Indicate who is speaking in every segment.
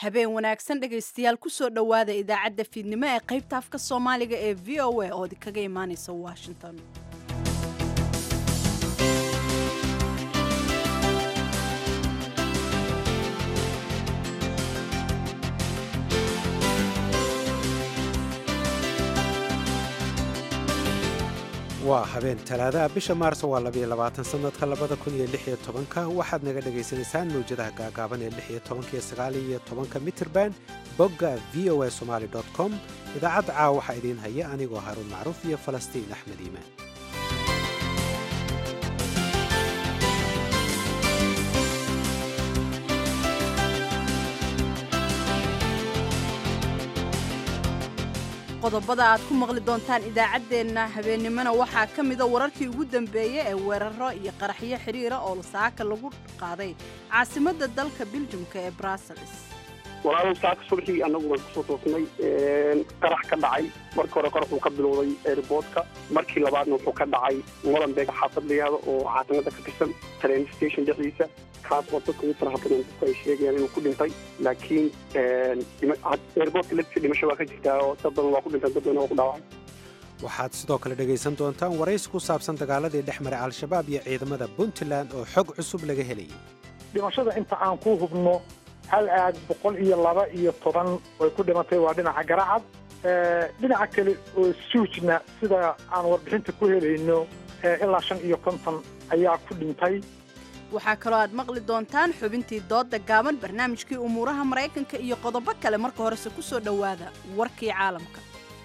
Speaker 1: habeen wanaagsan dhegaystayaal kusoo dhowaada idaacadda fiidnimo ee qaybta afka soomaaliga ee v o a oo kaga imaanaysa washington
Speaker 2: waa habeen talaadaha bisha maarso waa labayo labaatan sanadka labada kun iyo lix iyo tobanka waxaad naga dhagaysanaysaan mawjadaha gaagaaban ee lix iyo tobanka iyo sagaal iyo tobanka mitirban bogga v o a somaali dot com idaacadda caawa waxaa idiin haya anigoo haruun macruuf iyo falastiin axmed iimaan
Speaker 1: qodobada aad ku maqli doontaan idaacaddeenna habeennimona waxaa ka mida wararkii ugu dambeeyey ee weeraro iyo qaraxyo xidhiira oo saaka lagu qaaday caasimadda dalka biljumka ee brussels
Speaker 3: walaalow saaka subaxii annagu waan kusoo toosnay qarax ka dhacay markii hore qarax uu ka bilowday airboortka markii labaadna wuxuu ka dhacay molenbeeg xaafad la yihahdo oo caasimada ka tirsan train station dhexdiisa kaas oo dadka ugu faraha badan dadku ay sheegayaan inuu ku dhintay laakiin airboortka laftiisa dhimasho waa ka jirtaa oo dad badan waa ku dhintaan dad badan waa ku dhaawacay
Speaker 2: waxaad sidoo kale dhegaysan doontaan waraysi ku saabsan dagaaladii dhex maray al-shabaab iyo ciidamada puntland oo xog cusub laga helayay
Speaker 4: dhimashada inta aan ku hubno hal aad boqol iyo laba iyo toban way ku dhimatay waa dhinaca garacad dhinaca kale oo suujna sida aan warbixinta ku helayno ilaa shan iyo konton ayaa ku dhintay
Speaker 1: waxaa kaloo aad maqli doontaan xubintii doodda gaaban barnaamijkii umuuraha maraykanka iyo qodobo kale marka horese ku soo dhowaada warkii caalamka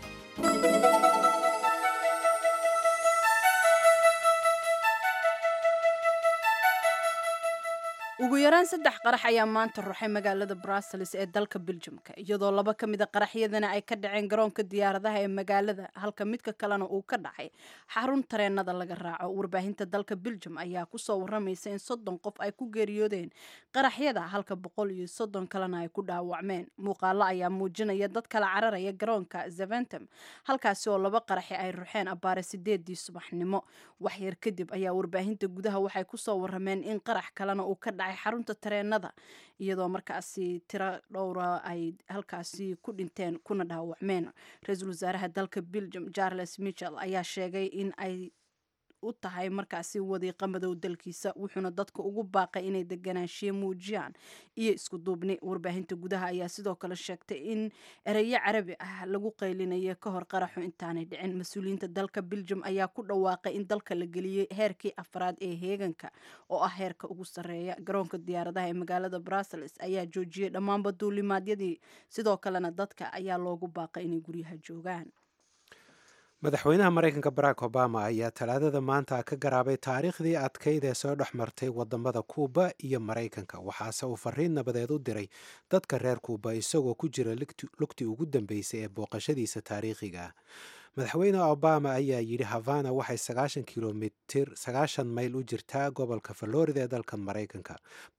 Speaker 1: ugu yaraan saddex qarax ayaa maanta ruxay magaalada brussels ee dalka biljumka iyadoo laba ka mida qaraxyadana ay ka dhaceen garoonka diyaaradaha ee magaalada halka midka kalena uu ka dhacay xarun tareenada laga raaco warbaahinta dalka biljum ayaa kusoo waramaysa in soddon qof ay ku geeriyoodeen qaraxyada halka boqol iyo soddon kalena ay ku dhaawacmeen muuqaalo ayaa muujinaya dad kala cararaya garoonka zeventem halkaasi oo laba qaraxi ay ruxeen abbaare sideedii subaxnimo waxyar kadib ayaa warbaahinta gudaha waxay kusoo warameen in qarax kalena uu ka dhacay xarunta tareenada iyadoo markaasi tiro dhowra ay halkaasi ku dhinteen kuna dhaawacmeen ra-iisul wasaaraha dalka belgium charles michel ayaa sheegay in ay u tahay markaasi wadiiqa madow dalkiisa wuxuuna dadka ugu baaqay inay deganaanshiye muujiyaan iyo isku duubni warbaahinta gudaha ayaa sidoo kale sheegtay in ereyo carabi ah lagu qaylinaya ka hor qaraxu intaanay dhicin mas-uuliyiinta dalka beljum ayaa ku dhawaaqay in dalka la geliyey heerkii afraad ee heeganka oo ah heerka ugu sarreeya garoonka diyaaradaha ee magaalada brussels ayaa joojiyey dhammaanba duulimaadyadii sidoo kalena dadka ayaa loogu baaqay inay guryaha joogaan
Speaker 2: madaxweynaha maraykanka barack obama ayaa talaadada maanta ka garaabay taariikhdii adkayd ee soo dhex martay wadamada kuuba iyo maraykanka waxaase uu fariin nabadeed u diray dadka reer kuuba isagoo ku jira lugtii ugu dambeysay ee booqashadiisa taariikhiga ah madaxweyne obama ayaa yidhi havana waxay sagaashan kilomitir sagaashan mayl u jirtaa gobolka florida ee dalkan maraykanka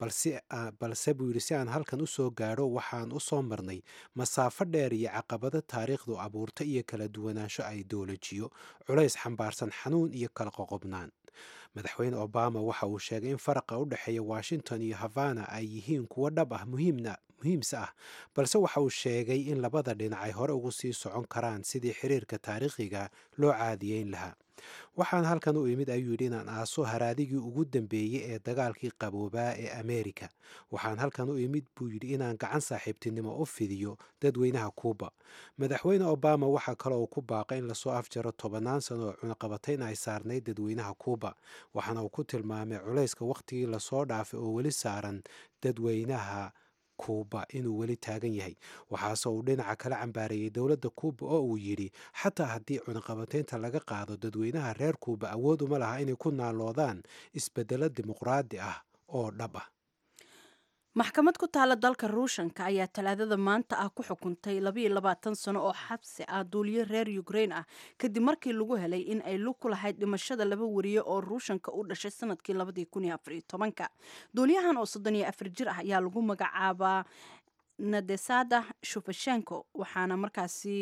Speaker 2: balse buu yidhi si aan halkan u soo gaadho waxaan u soo marnay masaafo dheer iyo caqabado taariikhdu abuurta iyo kala duwanaansho ay doolajiyo culays xambaarsan xanuun iyo kala qoqobnaan madaxweyne obama waxa uu sheegay in faraqa u dhexeeya washington iyo havana ay yihiin kuwo dhab ah muhiimna muhiimse ah balse waxa uu sheegay in labada dhinac ay hore ugu sii socon karaan sidii xiriirka taariikhiga loo caadiyeyn lahaa waxaan halkan u imid ayuu yidhi inaan aaso haraadigii ugu dambeeyey ee dagaalkii qaboobaa ee ameerika waxaan halkan u imid buu yidhi inaan gacan saaxiibtinimo u fidiyo dadweynaha kuuba madaxweyne obama waxaa kaloo uu ku baaqay in lasoo afjaro tobannaan sano oo cunaqabatayn ay saarnayd dadweynaha kuuba waxaana uu ku tilmaamay culayska wakhtigii lasoo dhaafay oo weli saaran dadweynaha kuuba inuu weli taagan yahay waxaase uu dhinaca kala cambaareeyey dowladda kuuba oo uu yidhi xataa haddii cunaqabataynta laga qaado dadweynaha reer kuuba awood uma laha inay ku naaloodaan isbedelo dimuqraadi ah oo dhab ah
Speaker 1: maxkamad ku taala dalka ruushanka ayaa talaadada maanta ah ku xukuntay labayo labaatan sano oo xabsi ah duuliye reer ukrain ah kadib markii lagu helay in ay lug ku lahayd dhimashada laba wariye oo ruushanka u dhashay sanadkii labadii kun iyo afariyo tobanka duuliyahan oo soddon iyo afar jir ah ayaa lagu magacaabaa nadesada shufashenko waxaana markaasi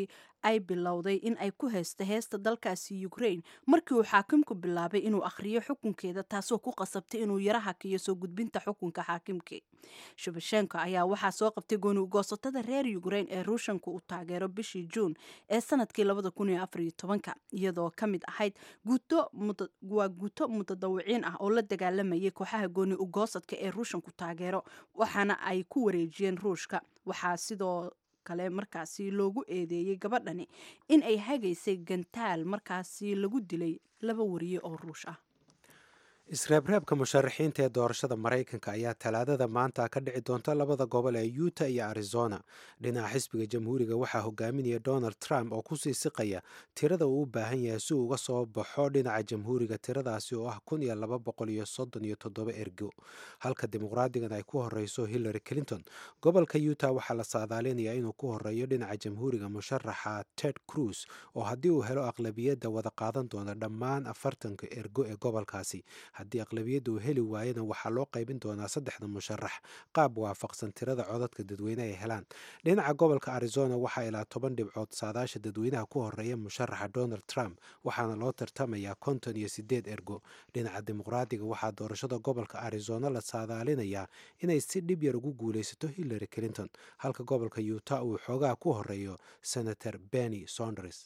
Speaker 1: ay bilowday in ay ku haysto heesta dalkaasi ukraine markii uu xaakimku bilaabay inuu akhriyo xukunkeeda taasoo ku qasabtay inuu yara hakiyo soo gudbinta xukunka xaakimkii shubashenko ayaa waxaa soo qabtay gooni-goosatada reer ukraine ee ruushanku uu taageero bishii juun ee sanadkii iyadoo ka mid ahayd waa guuto mutadawiciin ah oo la dagaalamayay kooxaha gooni ugoosadka ee ruushanku taageero waxaana ay ku wareejiyeen ruushka waxaa sidoo kale markaasi loogu eedeeyey gabadhani in ay hagaysay gantaal markaasi lagu dilay laba wariye oo ruush ah
Speaker 2: isreebreebka musharaxiinta ee doorashada maraykanka ayaa talaadada maanta ka dhici doonta labada gobol ee yuta iyo arizona dhinaca xisbiga jamhuuriga waxaa hogaaminaya donald trump oo kusii siqaya tirada uu u baahan yahay si uu uga soo baxo dhinaca jamhuuriga tiradaasi oo ah kun iyo laba boqol iyo soddon iyo toddoba ergo halka dimuqraadigan ay ku horeyso hillary clinton gobolka yuta waxaa la saadaalinayaa inuu ku horeeyo dhinaca jamhuuriga musharaxa ted cruz oo haddii uu helo aqlabiyadda wada qaadan doona dhammaan afartanka ergo ee gobolkaasi haddii aqlabiyadda uu heli waayana waxaa loo qaybin doonaa saddexda musharax qaab waafaqsan tirada codadka dadweyne ay helaan dhinaca gobolka arizona waxaa ilaa toban dhibcood saadaasha dadweynaha ku horeeya musharaxa donald trump waxaana loo tartamayaa konton iyo sideed ergo dhinaca dimuqraadiga waxaa doorashada gobolka arizona la saadaalinayaa inay si dhib yar ugu guulaysato hillary clinton halka gobolka yuta uu xoogaha ku horeeyo senator benny sonders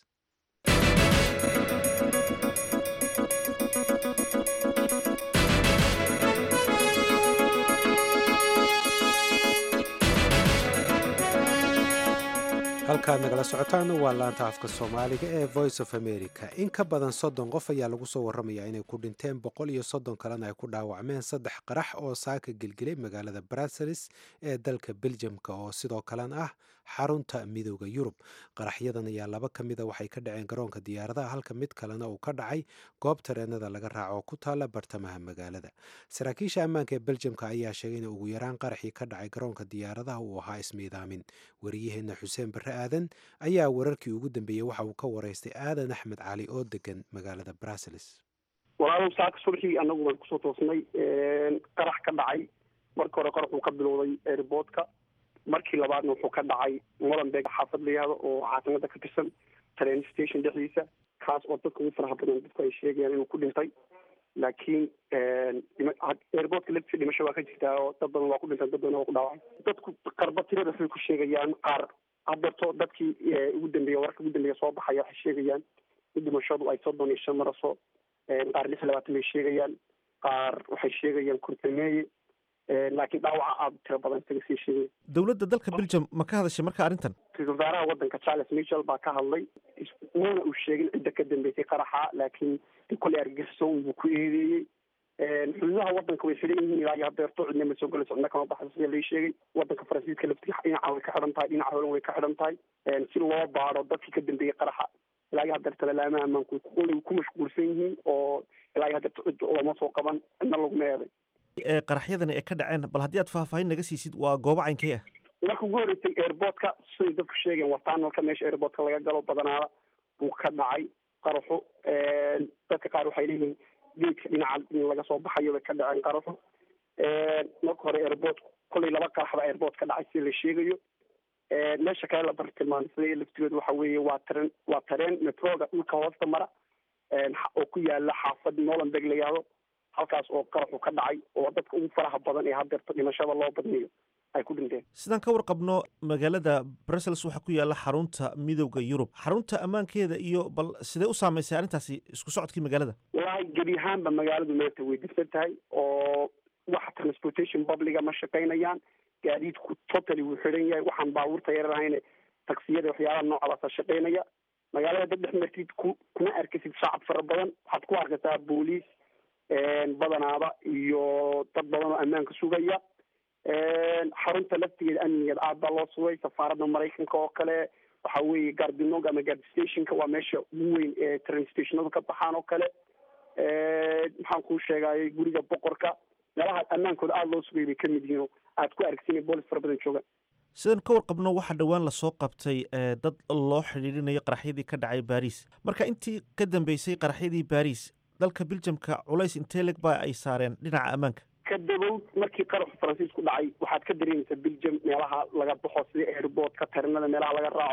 Speaker 2: halkaad nagala socotaan waa laanta afka soomaaliga ee voice of america in ka badan soddon qof ayaa lagu soo warramayaa inay ku dhinteen boqol iyo soddon kalena ay ku dhaawacmeen saddex qarax oo saaka gelgelay magaalada bruseles ee dalka beljamka oo sidoo kalena ah xarunta midooda yurub qaraxyadan ayaa laba ka mida waxay ka dhaceen garoonka diyaaradaha halka mid kalena uu ka dhacay goob tareenada laga raaco oo ku taala bartamaha magaalada saraakiisha ammaanka ee beljamka ayaa sheegay in ugu yaraan qaraxii ka dhacay garoonka diyaaradaha uu ahaa ismiidaamin wariyaheenna xuseen barre aadan ayaa wararkii ugu dambeeyey waxa uu ka wareystay aadan axmed cali oo degan magaalada bruseles
Speaker 3: walaalow saaka subaxii anagu baan kusoo toosnay qarax ka dhacay markii hore qarax uu ka bilowday airboortka markii labaadna wuxuu ka dhacay molenbeeg xaafad la yihahdo oo caasimada ka tirsan train station dhexdiisa kaas oo dadka ugu faraha badan dadku ay sheegayaan inuu ku dhintay laakiin airboortka laftiisa dhimasho waa ka jirtaa oo dad badan waa ku dhintay dad badan waa ku dhaawacay dadku qarba tirada waxay ku sheegayaan qaar hadeerto dadkii ugu dambeeya wararka ugu dambeeya soo baxaya waxay sheegayaan in dhimashadu ay soddon iyo shan maraso qaar lix labaatan bay sheegayaan qaar waxay sheegayaan kurtameeye laakiin dhaawaca aada tiro badan isaga sii sheegay
Speaker 5: dowladda dalka belgium ma ka hadashay marka arrintan
Speaker 3: ra-isul wasaaraha waddanka charles michel baa ka hadlay wuuna uu sheegin cidda ka dambeysay qaraxa laakiin kolley argagixisoo buu ku eedeeyey xuduudaha waddanka way xiran yihiin ilaa iyo hadeerto cidna ma soo galayso cidna kama baxayso sida lai sheegay waddanka faransiiska laftiisa dhinaca way ka xidhan tahay dhinaca holan way ka xidhan tahay si loo baado dadkii ka dambeeyey qaraxa ilaa iyo hadeerta lalaamaha ammaanku way ku mashquulsan yihiin oo ilaa iyo hadeerta cid looma soo qaban cidna laguma eeday
Speaker 5: qaraxyadani ee ka dhaceen bal haddii aad faahfaahin naga siisid waa goobo caynkee ah
Speaker 3: marka ugu horeysay airboortka siday dadku sheegeen wartaanalka meesha airboortka laga galo badanaada buu ka dhacay qaraxu dadka qaar waxay leeyihiin geedka dhinaca in laga soo baxayo bay ka dhaceen qaraxu marka hore airboort kollay laba qarax baa airboort ka dhacay sida la sheegayo meesha kale la bartilmaamsaday laftigeedu waxa weeye waa tareen waa tareen metroga dhulka hoosta mara oo ku yaala xaafad nolanbeg la yihahdo halkaas oo qaraxu ka dhacay oo dadka ugu faraha badan ee hadeerto dhimashada loo badnayo ay ku dhinteen
Speaker 5: sidaan ka warqabno magaalada brussels waxaa ku yaala xarunta midowda yurub xarunta ammaankeeda iyo bal sidee u saameysay arrintaasi isku socodkii magaalada
Speaker 3: wallaahi gebi ahaanba magaaladu maanta way dirsan tahay oo wax transportation publica ma shaqaynayaan gaadiidku totally wuu xiran yahay waxaan baabuurta yarar ahayne taksiyada waxyaalaha noocaasa shaqaynaya magaalada dad dhex martid ku kuma arkasid shacab fara badan waxaad ku arkaysaa booliis badanaaba iyo dad badan oo ammaanka sugaya xarunta laftigeeda amnigeeda aad baa loo sugay safaaradda maraykanka oo kale waxa weeye gardinog ama gard stationka waa meesha ugu weyn ee train stationadu ka baxaan oo kale maxaan kuu sheegayay guriga boqorka meelaha ammaankooda aada loo sugay bay kamid yihiin oo aad ku argsin boolis fara badan joogaan
Speaker 5: sidaan ka warqabno waxaa dhowaan lasoo qabtay dad loo xidhiidhinayo qaraxyadii ka dhacay baris marka intii ka dambeysay qaraxyadii baris dalka beljamka culays intee leg ba ay saareen dhinaca ammaanka
Speaker 3: ka dabow markii qaraxu faransiisku dhacay waxaad ka dareemaysaa belgium meelaha laga baxo sida airboortka tarinada meelaha laga raaco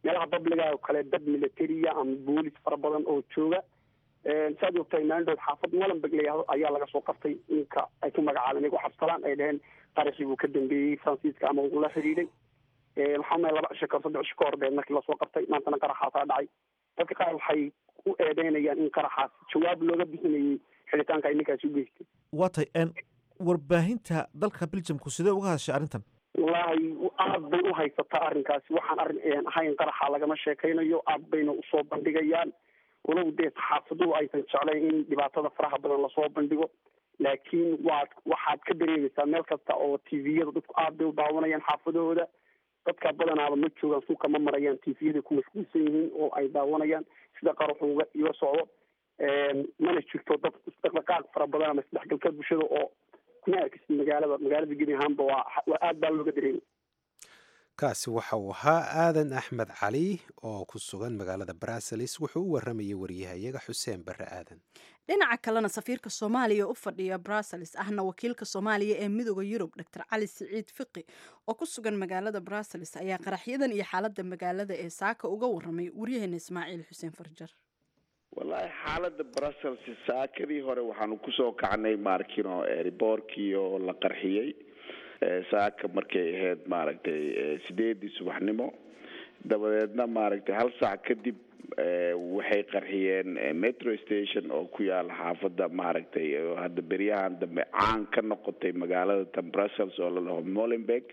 Speaker 3: meelaha babliga oo kale dad militariya ama boolis fara badan oo jooga saad ogtahay maandhood xaafad molenberg layahdo ayaa laga soo qabtay ninka ay ku magacaabeen iyagu xabsalaan ay dhaheen qaraxii buu ka dambeeyey faransiiska ama uu la xidhiidhay waxaa umaya laba cisho kahor saddex cisho ka hor bee markii lasoo qabtay maantana qaraxaasaa dhacay dadka qaar waxay u eedeynayaan in qaraxaas jawaab looga bixinayay xidhitaanka ay ninkaasi u geystay
Speaker 5: waa tay warbaahinta dalka biljamku sidee uga hadashay arrintan
Speaker 3: wallaahi aad bay u haysataa arrinkaasi waxaan arrin ahayn qaraxa lagama sheekaynayo aad bayna usoo bandhigayaan walow dee saxaafaduhu aysan jeclayn in dhibaatada faraha badan lasoo bandhigo laakiin waad waxaad ka dareemaysaa meel kasta oo tviyada dadku aad bay u daawanayaan xaafadahooda dadka badanaaba ma joogaan suuka ma marayaan tviyada ku mashquulsan yihiin oo ay daawanayaan sida qaraxu uga iga socdo mana jirto dad isdhaqdhaqaaq fara badan ama isdhexgalka bulshada oo kuma arkisi magaalada magaalada gebi ahaanba waa waa aad baa looga dareemay
Speaker 2: kaasi waxa uu ahaa aadan axmed cali oo ku sugan magaalada brasselis wuxuu u waramayay waryahayaga xuseen barre aadan
Speaker 1: dhinaca kalena safiirka soomaaliya u fadhiya brussels ahna wakiilka soomaaliya ee midooda yurub dor cali siciid fiqi oo ku sugan magaalada brussels ayaa qaraxyadan iyo xaalada magaalada ee saaka uga waramay waryaheena ismaaciil xuseen farjar
Speaker 6: wallaahi xaalada brussels saakadii hore waxaanu kusoo kacnay maarkino riboorkii oo la qarxiyey saaka markay ahayd maaragtay sideedii subaxnimo dabadeedna maaragtay hal saac kadib waxay qarxiyeen metro station oo ku yaala xaafadda maaragtay hadda beryahan dambe caan ka noqotay magaalada tan brussels oo la dhaho molenberg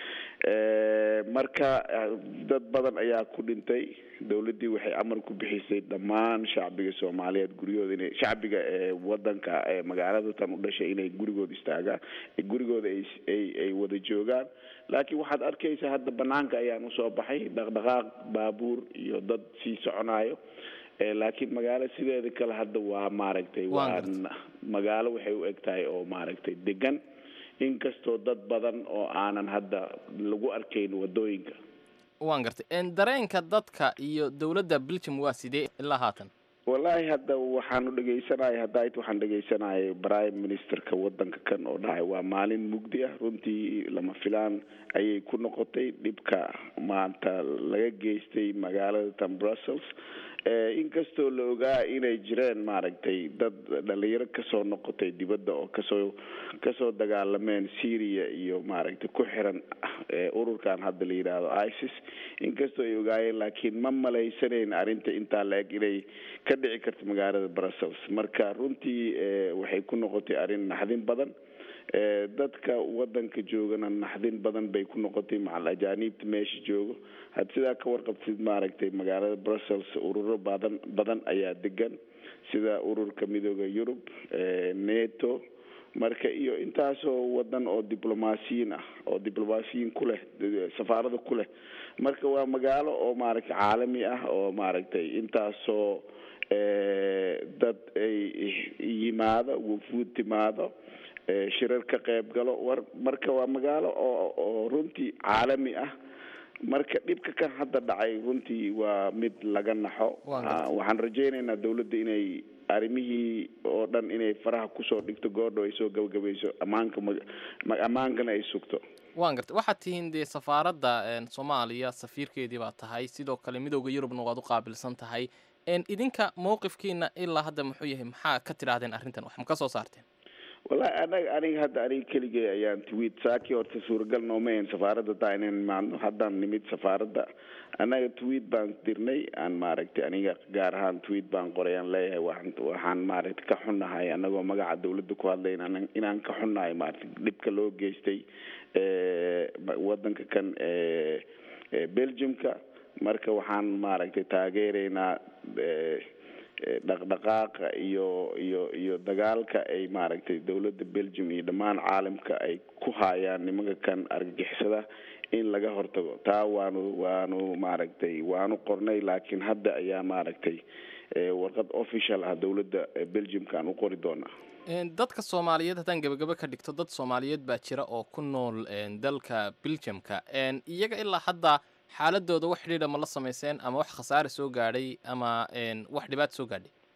Speaker 6: marka dad badan ayaa ku dhintay dowladdii waxay amar ku bixisay dhammaan shacbiga soomaaliyeed guryahooda inay shacbiga eewadanka ee magaalada tan u dhashay inay gurigooda istaagaan gurigooda ay ay wada joogaan laakiin waxaad arkaysaa hadda banaanka ayaan usoo baxay dhaqdhaqaaq baabuur iyo dad sii soconayo laakiin magaalo sideeda kale hadda waa maaragtay waa magaalo waxay u eg tahay oo maaragtay degan inkastoo dad badan oo aanan hadda lagu arkayn wadooyinka
Speaker 7: waan gartay dareenka dadka iyo dowladda belgium waa sidee ilaa haatan
Speaker 6: wallaahi hadda waxaanu dhegaysanaya haddaait waxaan dhegaysanayay prime ministerka wadanka kan oo dhahay waa maalin mugdi ah runtii lama filaan ayay ku noqotay dhibka maanta laga geystay magaalada tan brussels inkastoo la ogaa inay jireen maaragtay dad dhalinyaro kasoo noqotay dibadda oo kasoo kasoo dagaalameen syria iyo maaragtay ku xiran ururkan hadda la yidhaahdo isis inkastoo ay ogaayeen laakiin ma malaysanayn arrinta intaa la eg inay ka dhici karto magaalada brussels marka runtii waxay ku noqotay arrin naxdin badan dadka wadanka joogana naxdin badan bay ku noqotay macal ajaaniibta meesha joogo had sidaa ka warqabtid maaragtay magaalada brussels ururo badan badan ayaa degan sida ururka midooda yurub neto marka iyo intaasoo wadan oo diblomaasiyiin ah oo diblomaasiyiin ku leh safaarada ku leh marka waa magaalo oo maaragtay caalami ah oo maaragtay intaasoo dad ay yimaado wufuud timaado shirar ka qayb galo war marka waa magaalo oo oo runtii caalami ah marka dhibka kan hadda dhacay runtii waa mid laga naxo waxaan rajaynaynaa dawladda inay arrimihii oo dhan inay faraha kusoo dhigto goordho ay soo gabagabayso ammaanka ma ammaankana ay sugto
Speaker 7: waan gartay waxaad tihiin dee safaaradda soomaaliya safiirkeedii baa tahay sidoo kale midooda yurubna waad u qaabilsan tahay idinka mowqifkiina ilaa hadda muxuu yahay maxaa ka tidhaahdeen arrintan wax ma ka soo saarteen
Speaker 6: wallahi anaga aniga hadda aniga keligay ayaan tweet saakii horta suuragal noomayn safaaradda taa inaan imaadno haddaan nimid safaaradda annaga tweet baan dirnay aan maaragtay aniga gaar ahaan tweet baan qoray aan leeyahay waxaan waxaan maaragtay ka xunnahay annagoo magaca dawladda ku hadlay inaan inaan ka xunnahay maaragtay dhibka loo geystay wadanka kan belgiumka marka waxaan maaragtay taageeraynaa dhaqdhaqaaqa iyo iyo iyo dagaalka ay maaragtay dawladda belgium iyo dhammaan caalamka ay ku haayaan nimanka kan argagixisada in laga hortago taa waanu waanu maaragtay waanu qornay laakiin hadda ayaa maaragtay warqad official ah dawladda belgiumka aan u qori doonaa
Speaker 7: dadka soomaaliyeed haddaan gebagabo ka dhigto dad soomaaliyeed baa jira oo ku nool dalka belgiumka iyaga ilaa hadda xaaladooda wax xidhiidha ma la samayseen ama wax khasaare soo gaadhay ama wax dhibaata soo gaadhay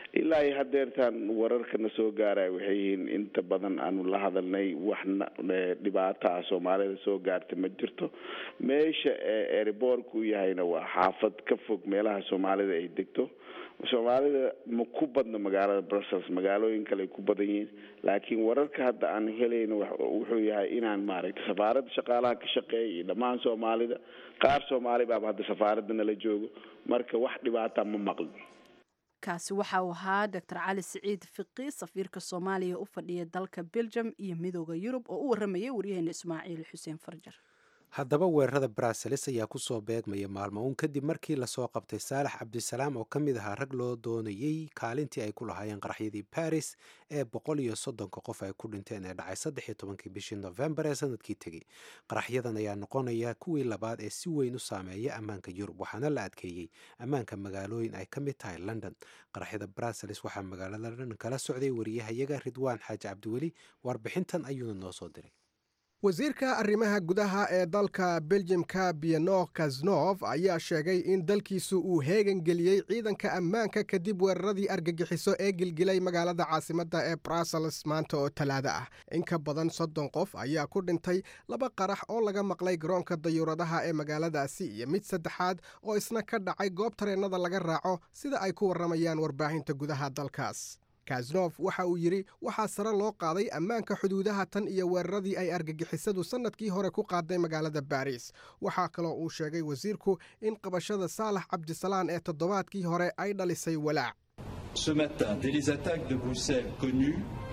Speaker 6: ilaa iyo hadeertaan wararkana soo gaaraya waxay yihiin inta badan aanu la hadalnay waxna dhibaato ah soomaalida soo gaarta ma jirto meesha eeriboorku yahayna waa xaafad ka fog meelaha soomaalida ay degto soomaalida ma ku badno magaalada brussels magaalooyin kale ay ku badan yihiin laakiin wararka hadda aan helayno wuxuu yahay inaan maaragtay safaaradda shaqaalaha ka shaqeeya iyo dhammaan soomaalida qaar soomaali baaba hadda safaaradda nala joogo marka wax dhibaata ma maqlin
Speaker 1: kaasi waxa uu ahaa doctor cali siciid fiqi safiirka soomaaliya u fadhiya dalka belgium iyo midooda yurub oo u waramayay waryaheena ismaaciil xuseen farjar
Speaker 2: haddaba weerarada brasilis ayaa kusoo beegmaya maalmo uun kadib markii lasoo qabtay saalax cabdisalaam oo ka mid ahaa rag loo doonayey kaalintii ay ku lahaayeen qaraxyadii baris ee boqol iyo soddonka qof ay ku dhinteen ee dhacay saddex iyo tobankii bishii nofembar ee sanadkii tegey qaraxyadan ayaa noqonaya kuwii labaad ee si weyn u saameeya ammaanka yurub waxaana la adkeeyey ammaanka magaalooyin ay ka mid tahay london qaraxyada brasilis waxaa magaalada london kala socday wariyahayaga ridwaan xaaji cabdiweli warbixintan ayuuna noo soo diray
Speaker 8: wasiirka arrimaha gudaha ee dalka beljimka bieno kasnof ayaa sheegay in dalkiisu uu heegan geliyey ciidanka ammaanka kadib weeraradii argagixiso ee gilgilay magaalada caasimadda ee brussels maanta oo talaado ah in ka badan soddon qof ayaa ku dhintay laba qarax oo laga maqlay garoonka dayuuradaha ee magaaladaasi iyo mid saddexaad oo isna ka dhacay goob tareennada laga raaco sida ay ku warramayaan warbaahinta gudaha dalkaas kasnof waxa uu yidhi waxaa sare loo qaaday ammaanka xuduudaha tan iyo weeraradii ay argagixisadu sannadkii hore ku qaaday magaalada baris waxaa kaloo uu sheegay wasiirku in qabashada saalax cabdisalaan ee toddobaadkii hore ay dhalisay walaac
Speaker 9: Ce matin, dès les attaques de Bruxelles connues,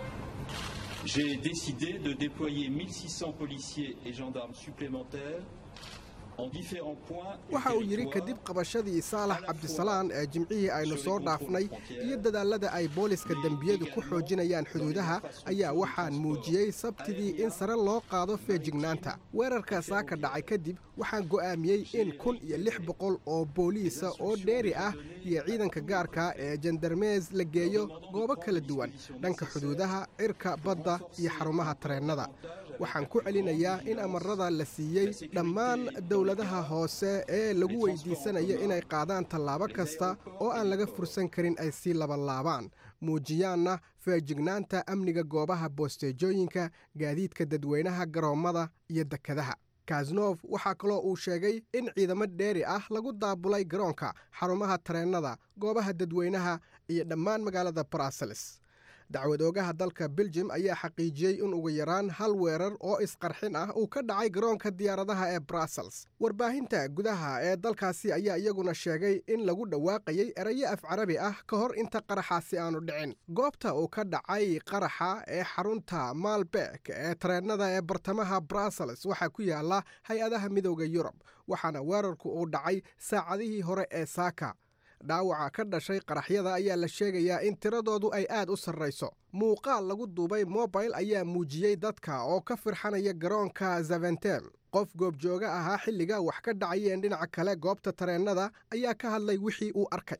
Speaker 9: j'ai décidé de déployer 1600 policiers et gendarmes supplémentaires
Speaker 8: waxa uu yidhi kadib qabashadii saalax cabdisalaan ee jimcihii aynu soo dhaafnay iyo dadaalada ay booliska dembiyadu ku xoojinayaan xuduudaha ayaa waxaan muujiyey sabtidii in sare loo qaado feejignaanta weerarka saaka dhacay kadib waxaan go'aamiyey in kun iyo lix boqol oo booliisa oo dheeri ah iyo ciidanka gaarka ee jandarmees la geeyo goobo kala duwan dhanka xuduudaha cirka badda iyo xarumaha tareennada waxaan ku celinayaa in amarada la siiyey dhammaan dowladaha hoose ee lagu weydiisanayo inay qaadaan tallaabo kasta oo aan laga fursan karin ay sii labalaabaan muujiyaanna feejignaanta amniga goobaha boosteejooyinka gaadiidka dadweynaha garoommada iyo dekadaha kasnof waxaa kaloo uu sheegay in ciidamo dheeri ah lagu daabulay garoonka xarumaha tareennada goobaha dadweynaha iyo dhammaan magaalada brussels dacwad oogaha dalka beljim ayaa xaqiijiyey in ugu yaraan hal weerar oo isqarxin ah uu ka dhacay garoonka diyaaradaha ee brussels warbaahinta gudaha ee dalkaasi ayaa iyaguna sheegay in lagu dhawaaqayey erayo af carabi ah ka hor inta qaraxaasi aanu dhicin goobta uu ka dhacay qaraxa ee xarunta maalbeek ee tareennada ee bartamaha brussels waxaa ku yaala hay-adaha midooda yurub waxaana weerarku uu dhacay saacadihii hore ee saaka dhaawaca ka dhashay qaraxyada ayaa la sheegayaa in tiradoodu ay aad u sarrayso muuqaal lagu duubay mobil ayaa muujiyey dadka oo ka firxanaya garoonka zaventem qof goobjooga ahaa xilliga wax ka dhacayeen dhinaca kale goobta tareennada ayaa ka hadlay wixii uu arkay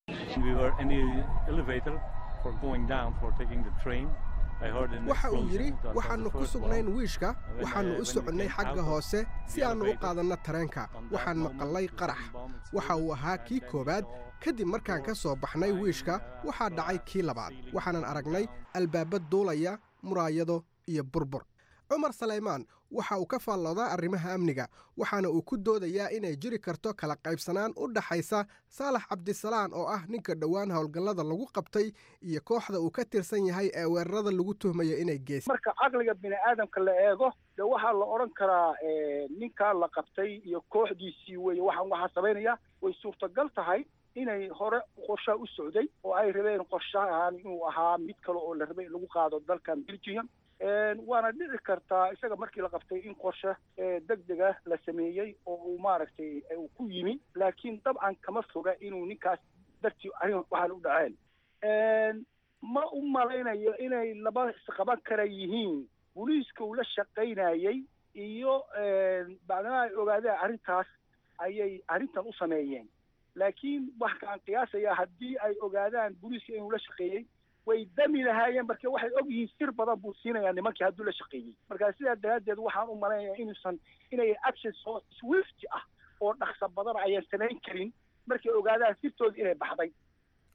Speaker 8: waxa uu yidhi waxaannu ku sugnayn wiishka waxaannu u soconnay xagga hoose si aannu u qaadanno tareenka waxaan maqallay qarax waxa uu ahaa kii koowaad kadib markaan ka soo baxnay wiishka waxaa dhacay kii labaad waxaanan aragnay albaaba duulaya muraayado iyo burbur cumar salaymaan waxa uu ka faalloodaa arrimaha amniga waxaana uu ku doodayaa inay jiri karto kala qaybsanaan u dhaxaysa saalax cabdisalaan oo ah ninka dhowaan howlgallada lagu qabtay iyo kooxda uu ka tirsan yahay ee weerarada lagu tuhmayo inay geysa
Speaker 10: marka caqliga bini aadamka la eego de waxaa la odhan karaa ninkaa la qabtay iyo kooxdiisii weye waxaan waxaa samaynaya way suurtagal tahay inay hore qorshaa u socday oo ay rabeen qorshahan inuu ahaa mid kale oo la rabay in lagu qaado dalkan belgium waana dhici kartaa isaga markii la qabtay in qorshe deg dega la sameeyey oo uu maaragtay uu ku yimi laakiin dabcan kama foga inuu ninkaas dartii arrin waxaan u dhaceen ma u malaynayo inay laba isqaban kara yihiin booliiska uu la shaqaynayey iyo bacdama ay ogaadeen arrintaas ayay arrintan u sameeyeen laakiin waxaan qiyaasayaa haddii ay ogaadaan booliiska inuu la shaqeeyey way dami lahaayeen marka waxay og yihiin sir badan buu siinayaa nimankii hadduu la shaqeeyey marka sidaa daraaddeed waxaan u malaynayaa inuusan inay action soo swift ah oo dhaqso badan ayaan samayn karin markay ogaadaan sirtooda inay baxday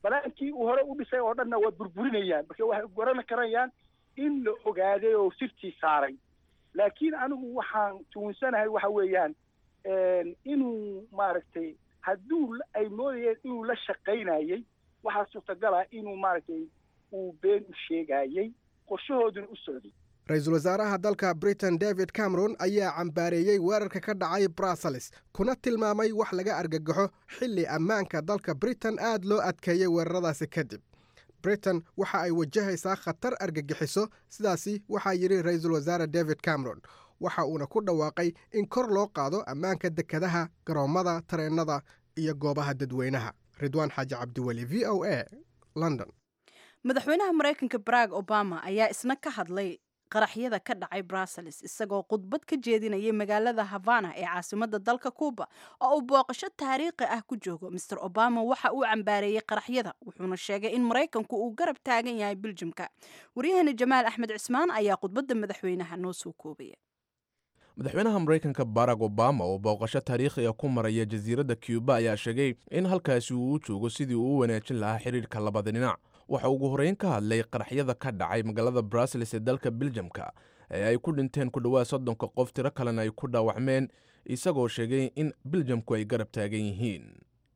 Speaker 10: balaankii uu hore u dhisay oo dhanna waa burburinayaan marka waxay garan karayaan in la ogaaday oo sirtii saaray laakiin anigu waxaan tuunsanahay waxa weeyaan inuu maaragtay hadduu ay moodayeen inuu la shaqaynayey waxaa suurtagala inuu maaragtay uu been u sheegayey qorshahooduna u socday
Speaker 8: ra-iisul wasaaraha dalka britain david cameron ayaa cambaareeyey weerarka ka dhacay brussels kuna tilmaamay wax laga argagaxo xilli ammaanka dalka britain aad loo adkeeyey weeraradaasi kadib britain waxa ay wajahaysaa khatar argagixiso sidaasi waxaa yidhi ra-iisul wasaare david cameron waxa uuna ku dhawaaqay in kor loo qaado ammaanka dekadaha garoommada tareennada iyo goobaha dadweynaha ridwaan xaaji cabdiweli v o a london
Speaker 1: madaxweynaha maraykanka barack obama ayaa isna ka hadlay qaraxyada ka dhacay brussels isagoo khudbad ka jeedinayay magaalada havana ee caasimadda dalka cuuba oo uu booqasho taariikhi ah ku joogo master obama waxa uu cambaareeyey qaraxyada wuxuuna sheegay in maraykanku uu garab taagan yahay biljimka waryahani jamaal axmed cismaan ayaa khudbadda madaxweynaha noo soo koobaya
Speaker 11: madaxweynaha maraykanka barack obama oo booqasho taariikhiga ku maraya jasiiradda cuuba ayaa sheegay in halkaasi uu u joogo sidii uu u wanaajin lahaa xidhiirka labada dhinac waxa ugu horreyn ka hadlay qaraxyada ka dhacay magaalada brussels ee dalka biljamka ee ay ku dhinteen ku dhowaad soddonka qof tiro kalena ay ku dhaawacmeen isagoo sheegay in biljamku ay garab taagan yihiin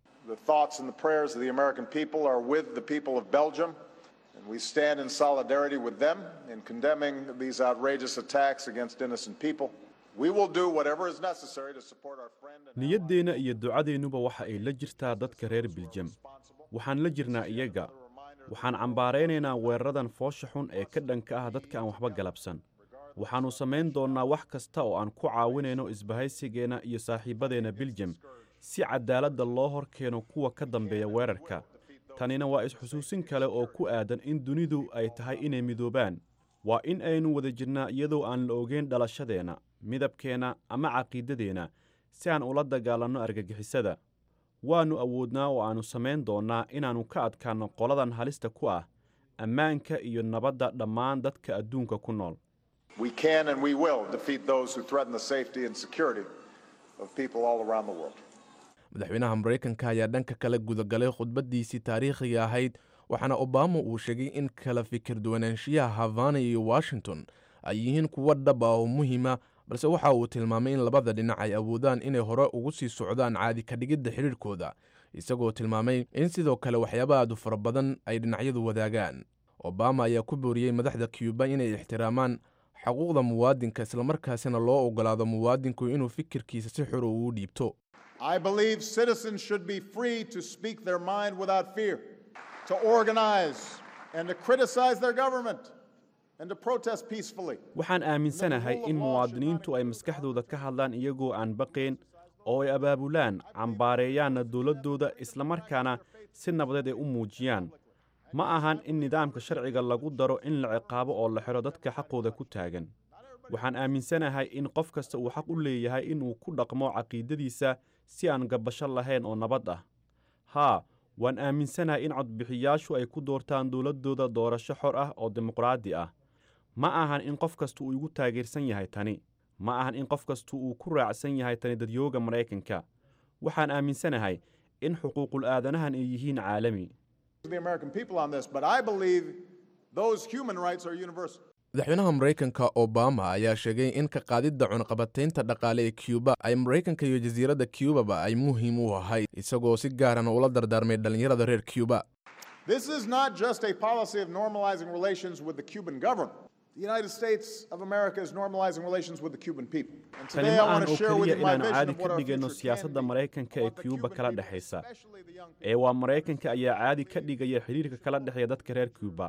Speaker 12: We stand in solidarity with them in condemning these outrageous attacks against innocent people. We will do whatever is necessary to support our friend and
Speaker 13: niyaddeenna iyo ducadeennuba waxa ay la jirtaa dadka reer biljam waxaan la jirnaa iyaga waxaan cambaaraynaynaa weeraradan foosha xun ee ka dhanka ah dadka aan waxba galabsan waxaannu samayn doonnaa wax kasta oo aan ku caawinayno isbahaysigeenna iyo saaxiibbadeenna biljam si caddaaladda loo hor keeno kuwa ka dambeeya weerarka tanina waa is-xusuusin kale oo ku aadan in dunidu ay tahay inay midoobaan waa in aynu wada jirnaa iyadoo aan la ogeyn dhalashadeenna midabkeenna ama caqiidadeenna si aan ula dagaalanno argagixisada waannu awoodnaa oo aannu samayn doonnaa inaannu ka adkaanno qoladan halista ku ah ammaanka iyo nabadda dhammaan dadka adduunka ku nool
Speaker 12: we can and we will defeat those who threaten the safety and security of people all around the world.
Speaker 11: madaxweynaha maraykanka ayaa dhanka kale gudagalay khudbaddiisii taariikhiga ahayd waxaana obama uu sheegay in kala fikir duwanaanshiyaha havana iyo washington ay yihiin kuwo dhab ah oo muhiima balse waxa uu tilmaamay in labada dhinac ay awoodaan inay hore ugu sii socdaan caadi ka dhigidda xidhiirkooda isagoo tilmaamay in sidoo kale waxyaaba aadu fara badan ay dhinacyadu wadaagaan obama ayaa ku booriyey madaxda cuuba inay ixtiraamaan xuquuqda muwaadinka islamarkaasina loo ogolaado muwaadinku inuu fikirkiisa si xor ugu dhiibto
Speaker 12: I believe citizens should be free to speak their mind without fear, to organize and to criticize their government, and to protest peacefully.
Speaker 13: waxaan aaminsanahay in muwaadiniintu ay maskaxdooda ka hadlaan iyagoo aan baqayn oo ay abaabulaan cambaareeyaanna dowladdooda islamarkaana si nabadeed ay u muujiyaan ma ahan in nidaamka sharciga lagu daro in la ciqaabo oo la xidho dadka xaqooda ku taagan waxaan aaminsanahay in qof kasta uu xaq u leeyahay inuu ku dhaqmo caqiidadiisa si aan gabasho lahayn oo nabad ah haa waan aaminsanahay in codbixiyaashu ay ku doortaan dowladdooda doorasho xor ah oo dimuqraadi ah ma ahan in qof kasta uu igu taageersan yahay tani ma ahan in qof kasta uu ku raacsan yahay tani dadyooga maraykanka waxaan aaminsanahay in xuquuqul aadanahan ay yihiin caalami
Speaker 12: The American people on this, but I believe those human rights are universal.
Speaker 11: madaxweynaha maraykanka obama ayaa sheegay in ka qaadidda cunaqabataynta dhaqaale ee cuuba ay maraykanka iyo jasiiradda cuubaba ay muhiim u ahayd isagoo si gaarana ula dardaarmay dhallinyarada reer cuuba
Speaker 12: This is not just a policy of normalizing relations with the Cuban government. The United States of America is normalizing relations with the Cuban people. And
Speaker 13: tani
Speaker 12: today
Speaker 13: ma
Speaker 12: I
Speaker 13: aan
Speaker 12: want to
Speaker 13: oo
Speaker 12: share with
Speaker 13: keliya
Speaker 12: you my
Speaker 13: inaannu
Speaker 12: vision
Speaker 13: caadi
Speaker 12: of what
Speaker 13: ka
Speaker 12: our
Speaker 13: dhigayno
Speaker 12: future can
Speaker 13: siyaasadda
Speaker 12: be.
Speaker 13: maraykanka ee cuuba kala dhexaysa ee waa maraykanka ayaa caadi ka dhigaya xidhiirka kala dhexeeya dadka reer cuuba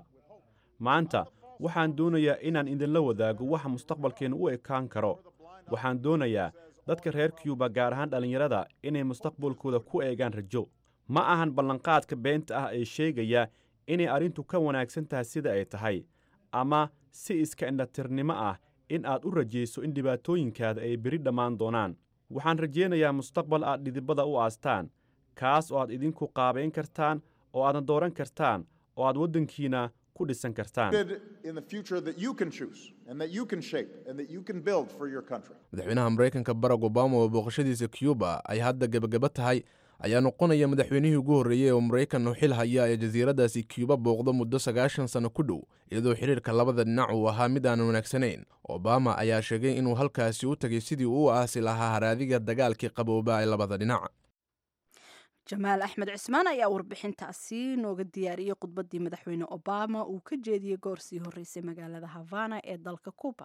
Speaker 13: maanta waxaan doonayaa inaan idinla wadaago waxa mustaqbalkeennu u ekaan karo waxaan doonayaa dadka reer cuuba gaar ahaan dhallinyarada inay mustaqbalkooda ku eegaan rajo ma ahan ballanqaadka beenta ah ee sheegaya inay arrintu ka wanaagsan tahay sida ay tahay ama si iska indhatirnimo ah in aad u rajayso in dhibaatooyinkaada ay beri dhammaan doonaan waxaan rajaynayaa mustaqbal aad dhidibada u aastaan kaas oo aad idinku qaabayn kartaan oo aadna dooran kartaan oo aad waddankiina ku dhisan kartaan
Speaker 12: In the future that you can choose and that you can shape and that you can build for your country.
Speaker 11: madaxweynaha maraykanka barack obama oo booqashadiisa cuuba ay hadda gebagaba tahay ayaa noqonaya madaxweynihii ugu horreeyey oo maraykan xil haya ee jasiiradaasi cuuba booqdo muddo sagaashan sanno ku dhow iyadoo xiriirka labada dhinac uu ahaa mid aan wanaagsanayn obama ayaa sheegay inuu halkaasi u tegay sidii uu u aasi lahaa haraadiga dagaalkii qabooba ee labada dhinac
Speaker 1: jamaal axmed cismaan ayaa warbixintaasi nooga diyaariyey khudbaddii madaxweyne obama uu ka jeediyey goor sii horreysay magaalada havana ee dalka cuba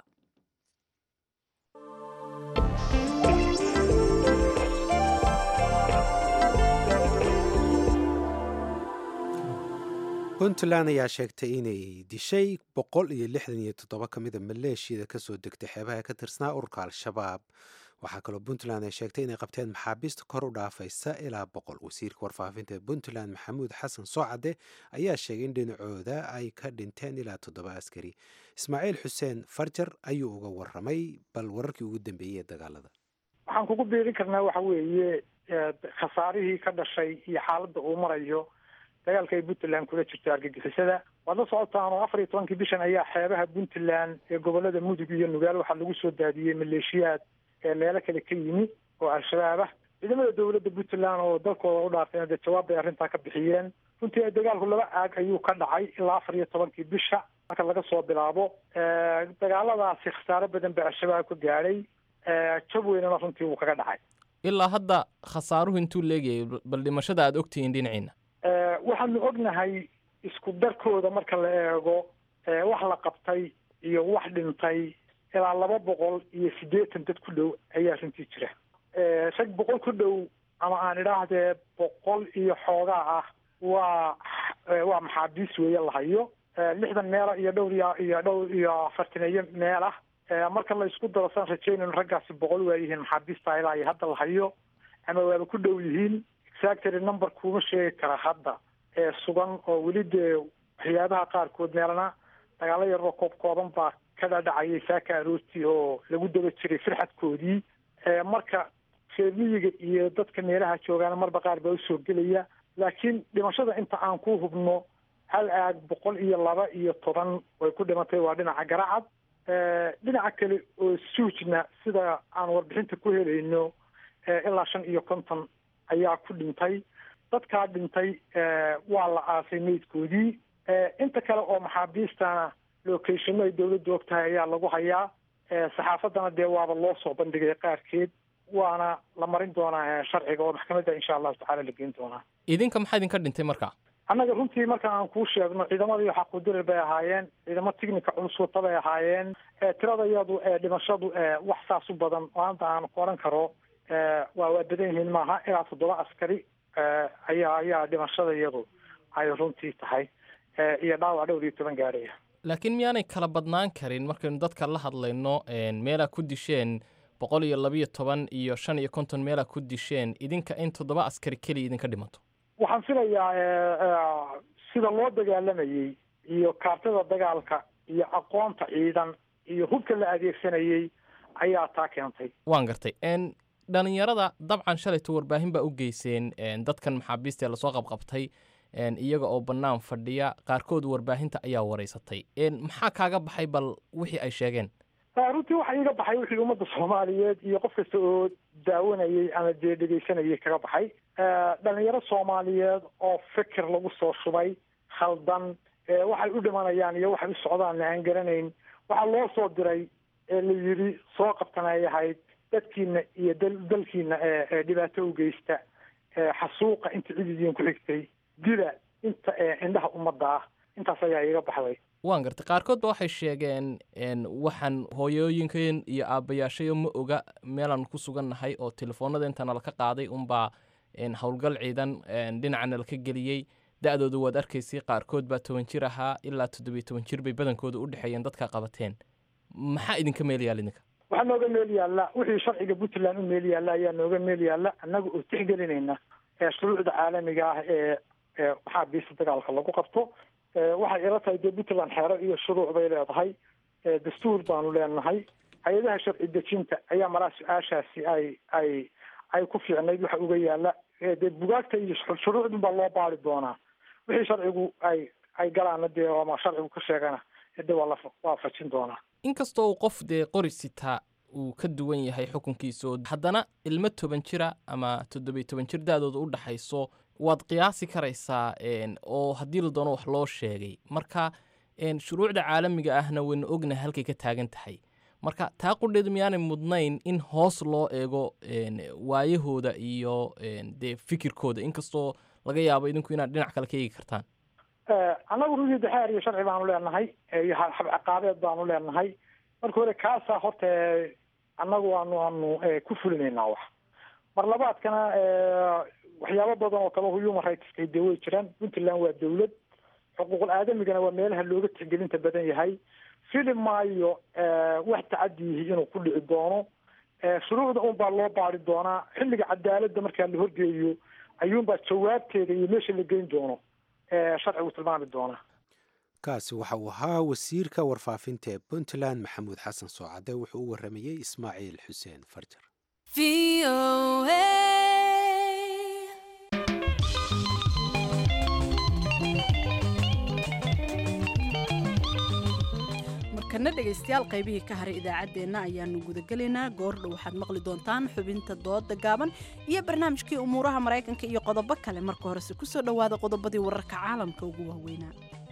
Speaker 2: puntland ayaa sheegtay inay dishay boqol iyo lixdan iyo toddoba ka mida maleeshiyada kasoo degtay xeebaha ka tirsanaa ururka al-shabaab waxaa kaloo puntland ay sheegtay inay qabteen maxaabiista kor u dhaafaysa ilaa boqol wasiirka warfaafinta ee puntland maxamuud xasan soocade ayaa sheegay in dhinacooda ay ka dhinteen ilaa toddoba askari ismaaciil xuseen farjar ayuu uga waramay bal wararkii ugu dambeeyey ee dagaalada
Speaker 4: waxaan kugu biirin karnaa waxa weeye khasaarihii ka dhashay iyo xaaladda uu marayo dagaalka ay puntland kula jirto argagixisada waad la socotaan oo afar iyo tobankii bishan ayaa xeebaha puntland ee gobolada mudug iyo nugaal waxaa lagu soo daadiyey maleeshiyaad ee meelo kale ka yimi oo al-shabaab ah ciidamada dowladda puntland oo dalkooda u dhaafeen dee jawaab bay arrintaa ka bixiyeen runtii dagaalku laba aag ayuu ka dhacay ilaa afar iyo tobankii bisha marka laga soo bilaabo dagaaladaasi khasaaro badan baa al-shabaab ka gaadhay jab weynana runtii wuu kaga dhacay
Speaker 7: ilaa hadda khasaaruhu intuu leegayay bal dhimashada aad ogtihiin dhinaciina
Speaker 4: waxaanu ognahay isku darkooda marka la eego wax la qabtay iyo wax dhintay ilaa laba boqol iyo siddeetan dad ku dhow ayaa runtii jira rag boqol ku dhow ama aan idhaahdee boqol iyo xoogaa ah waa waa maxaabiis weeye la hayo lixdan meela iyo dhowr iyo iyo dhowr iyo afartaneeyo meel ah marka la isku daro saan rajaynayno raggaasi boqol waa yihiin maxaabiista ilaa iyo hadda la hayo ama waaba ku dhow yihiin exactly number kuma sheegi kara hadda ee sugan oo weli dee waxyaabaha qaarkood meelana dagaalo yaroo koob kooban baa ka dhadhacayay saaka aroortii oo lagu daba jiray firxadkoodii marka reermiyiga iyo dadka meelaha joogaana marba qaar baa usoo gelaya laakiin dhimashada inta aan ku hubno hal aag boqol iyo laba iyo toban way ku dhimatay waa dhinaca garacad dhinaca kale oo suujna sida aan warbixinta ku helayno ilaa shan iyo konton ayaa ku dhintay dadkaa dhintay waa la aasay meydkoodii inta kale oo maxaabiistana locationno ay dawladdu og tahay ayaa lagu hayaa saxaafaddana dee waaba loo soo bandhigay qaarkeed waana la marin doonaa sharciga oo maxkamadda insha allahu tacala la geyn doonaa
Speaker 7: idinka maxaa idinka dhintay marka
Speaker 4: annaga runtii marka aan kuu sheegno ciidamadii xaquudirir bay ahaayeen ciidamo tignika culus wata bay ahaayeen tirada iyadu dhimashadu wax saas u badan oo hadda aan ku odhan karo waa waa badan yihiin maaha ilaa toddoba askari ayaa ayaa dhimashada iyadu ay runtii tahay iyo dhaawac dhowr iyo toban gaadhaya
Speaker 7: laakiin miyaanay kala badnaan karin markaynu dadka la hadlayno meelaa ku disheen boqol iyo labiyo toban iyo shan iyo konton meelaa ku disheen idinka in toddoba askari keliya idinka dhimato
Speaker 4: waxaan filayaa sida loo dagaalamayey iyo kaartada dagaalka iyo aqoonta ciidan iyo hubka la adeegsanayey ayaa taa keentay
Speaker 7: waan gartay dhalinyarada dabcan shalayto warbaahin baa u geyseen dadkan maxaabiista ee lasoo qabqabtay iyaga oo bannaan fadhiya qaarkood warbaahinta ayaa wareysatay maxaa kaaga baxay bal wixii ay sheegeen
Speaker 4: runtii waxa iiga baxay wixii ummadda soomaaliyeed iyo qof kasta oo daawanayey ama dee dhegeysanayay kaga baxay dhalinyaro soomaaliyeed oo fikir lagu soo shubay khaldan waxay u dhimanayaan iyo waxay u socdaan aan garanayn waxaa loo soo diray ee la yidhi soo qabtan ay ahayd dadkiina iyo dalkiina ee dhibaato u geysta xasuuqa inta cididiin ku xigtay dila inta indhaha ummadda ah intaas ayaa iiga baxday
Speaker 7: waan gartay qaarkood ba waxay sheegeen waxaan hooyooyinkeen iyo aabbayaashayo ma oga meelaan ku sugannahay oo telefoonada inta nalaka qaaday unbaa howlgal ciidan dhinaca nalaka geliyey da-dooda waad arkaysay qaarkood baa toban jir ahaa ilaa toddobiyo toban jir bay badankooda u dhexeeyeen dadka qabateen maxaa idinka meel yaal idinka
Speaker 4: waxaa nooga meel yaalla wixii sharciga puntland u meel yaalla ayaa nooga meel yaalla annaga oo tixgelinayna shuruucda caalamiga ah ee maxaabiista dagaalka lagu qabto waxay ila tahay dee puntland xeero iyo shuruuc bay leedahay dastuur baanu leenahay hay-adaha sharci dejinta ayaa maraa su-aashaasi ay ay ay ku fiicnayd waxa uga yaalla dee bugaagta iyo shuruucdun baa loo baari doonaa wixii sharcigu ay ay galaana dee ama sharcigu ka sheegana de waa la waafajin doonaa
Speaker 7: inkastoo uu qof dee qori sitaa uu ka duwan yahay xukunkiiso haddana ilmo toban jira ama toddobiyo toban jir da-dooda u dhaxayso waad qiyaasi karaysaa oo haddii la doono wax loo sheegay marka shuruucda caalamiga ahna waynu ognahay halkay ka taagan tahay marka taa qudheedu miyaanay mudnayn in hoos loo eego waayahooda iyo dee fikirkooda inkastoo laga yaabo idinku inaad dhinac kale ka eegi kartaan
Speaker 4: annagu runtii daxeer iyo sharci baanu leenahay iyo xab ciqaabeed baanu leenahay marka hore kaasaa horta annagu waanu aanu ku fulinaynaa wax mar labaadkana waxyaabo badan oo kale human rightska dee way jiraan puntland waa dawlad xuquuqul aadamigana waa meelaha looga tixgelinta badan yahay fili maayo wax tacadiyihi inuu ku dhici doono shuruucda un baa loo baari doonaa xilliga cadaaladda markaa la horgeeyo ayuunbaa jawaabteeda iyo meesha la geyn doono sharcigu tilmaami doonaa
Speaker 2: kaasi waxa uu ahaa wasiirka warfaafinta ee puntland maxamuud xasan soocade wuxuu u waramayey ismaaciil xuseen farjar
Speaker 1: markana dhegaystayaal qaybihii ka haray idaacaddeenna ayaanu gudagelaynaa goordhow waxaad maqli doontaan xubinta dooda gaaban iyo barnaamijkii umuuraha maraykanka iyo qodobo kale marka horese kusoo dhowaada qodobadii wararka caalamka ugu waaweynaa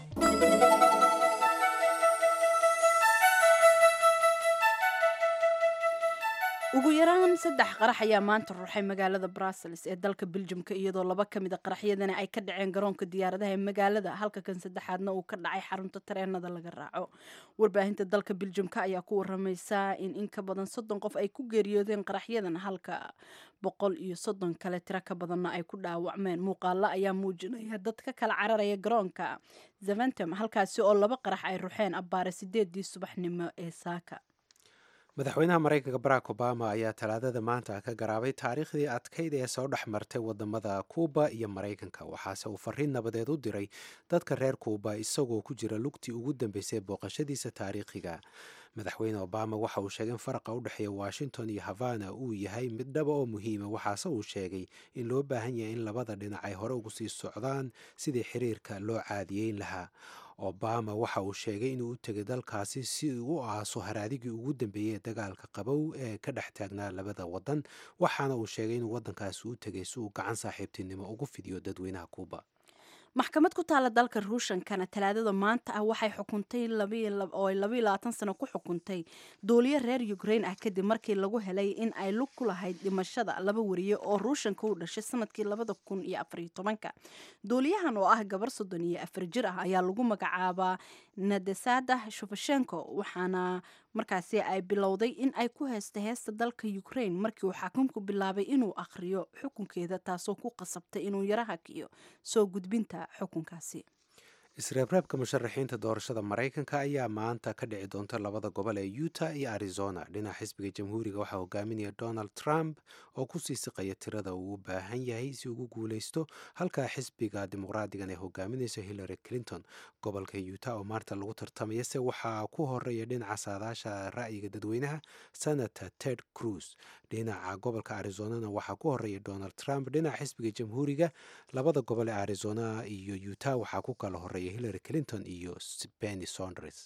Speaker 1: ugu yaraan saddex qarax ayaa maanta ruuxay magaalada brussels ee dalka beljumka iyadoo laba ka mid a qaraxyadani ay ka dhaceen garoonka diyaaradaha ee magaalada halka kan saddexaadna uu ka dhacay xarunta tareenada laga raaco warbaahinta dalka beljumka ayaa ku waramaysa in in ka badan soddon qof ay ku geeriyoodeen qaraxyadan halka boqol iyo soddon kale tiro ka badanna ay ku dhaawacmeen muuqaalo ayaa muujinaya dad ka kala cararaya garoonka zaventem halkaasi oo laba qarax ay ruxeen abbaare sideedii subaxnimo ee saaka
Speaker 2: madaxweynaha maraykanka barack obama ayaa talaadada maanta ka garaabay taariikhdii adkayd ee soo dhex martay wadamada kuuba iyo maraykanka waxaase uu fariin nabadeed u diray dadka reer kuuba isagoo ku jira lugtii ugu dambeysay booqashadiisa taariikhiga madaxweyne obama waxa uu sheegay in faraqa u dhexeeya washington iyo havana uu yahay mid dhaba oo muhiima waxaase uu sheegay in loo baahan yahay in labada dhinac ay hore ugu sii socdaan sidii xiriirka loo caadiyeyn lahaa obama waxa uu sheegay inuu u tegay dalkaasi si uu u aaso haraadigii ugu dambeeyey ee dagaalka qabow ee ka dhex taagnaa labada wadan waxaana uu sheegay inuu wadankaasi u tegay si uu gacan saaxiibtinimo ugu fidiyo dadweynaha kuuba
Speaker 1: maxkamad ku taala dalka ruushankana talaadada maanta ah waxay xukuntay oo ay labaiyo labaatan sano ku xukuntay duuliyo reer ukrain ah kadib markii lagu helay in ay lug ku lahayd dhimashada laba wariye oo ruushanka u dhashay sanadkii labada kun iyo afariyo tobanka duuliyahan oo ah gabar soddon iyo afar jir ah ayaa lagu magacaabaa nadesada shufashenko waxaana markaasi ay bilowday in ay ku heesta heesta dalka ukrain markii uu xaakimku bilaabay inuu akhriyo xukunkeeda taasoo ku qasabtay inuu yaro hakiyo soo gudbinta xukunkaasi
Speaker 2: isreebreebka musharaxiinta doorashada maraykanka ayaa maanta ka dhici doonta labada gobol ee utah iyo arizona dhinaca xisbiga jamhuuriga waxaa hogaaminaya donald trump oo kusii siqaya tirada uu u baahan yahay si ugu guuleysto halka xisbiga dimuqraadigan ay hogaaminayso hillary clinton gobolka utah oo maarta lagu tartamaya se waxaa ku horeeya dhinaca saadaasha ra'yiga dadweynaha senator ted cruz dhinaca gobolka arizonana waxaa ku horeeya donald trump dhinaca xisbiga jamhuuriga labada gobol ee arizona iyo utah waxaa ku kala horeeya hillary clinton iyo benny sondres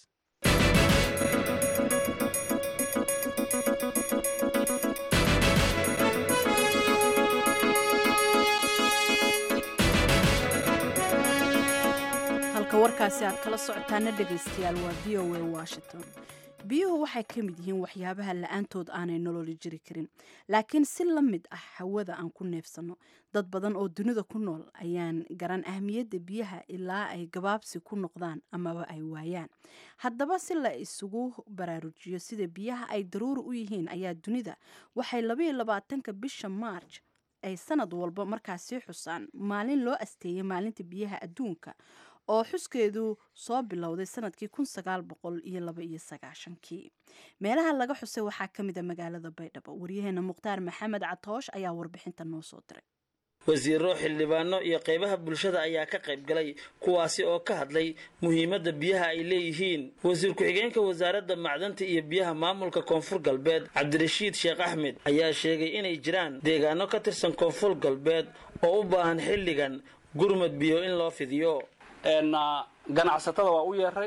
Speaker 1: halka warkaasi aad kala socotaana dhegaystayaal waa v o a washington biyuhu waxay ka mid yihiin waxyaabaha la-aantood aanay nololi jiri karin laakiin si la mid ah hawada aan ku neefsanno dad badan oo dunida ku nool ayaan garan ahmiyadda biyaha ilaa ay gabaabsi ku noqdaan amaba ay waayaan haddaba si la isugu baraarujiyo sida biyaha ay daruuri u yihiin ayaa dunida waxay labaiyo labaatanka bisha maarj ay sanad walba markaasi xusaan maalin loo asteeyay maalinta biyaha adduunka oo xuskeedu soo bilowday sanadkii kun sagaal boqol iyo laba iyo sagaashankii meelaha laga xusay waxaa ka mid a magaalada baydhabo waryaheena mukhtaar maxamed catoosh ayaa warbixinta noo soo diray
Speaker 14: wasiiro xildhibaano iyo qaybaha bulshada ayaa ka qayb galay kuwaasi oo ka hadlay muhiimadda biyaha ay leeyihiin wasiir ku-xigeenka wasaaradda macdanta iyo biyaha maamulka koonfur galbeed cabdirashiid sheekh axmed ayaa sheegay inay jiraan deegaano ka tirsan koonfur galbeed oo u baahan xilligan gurmad biyo in loo fidiyo
Speaker 15: ganacsatada waa u yeeray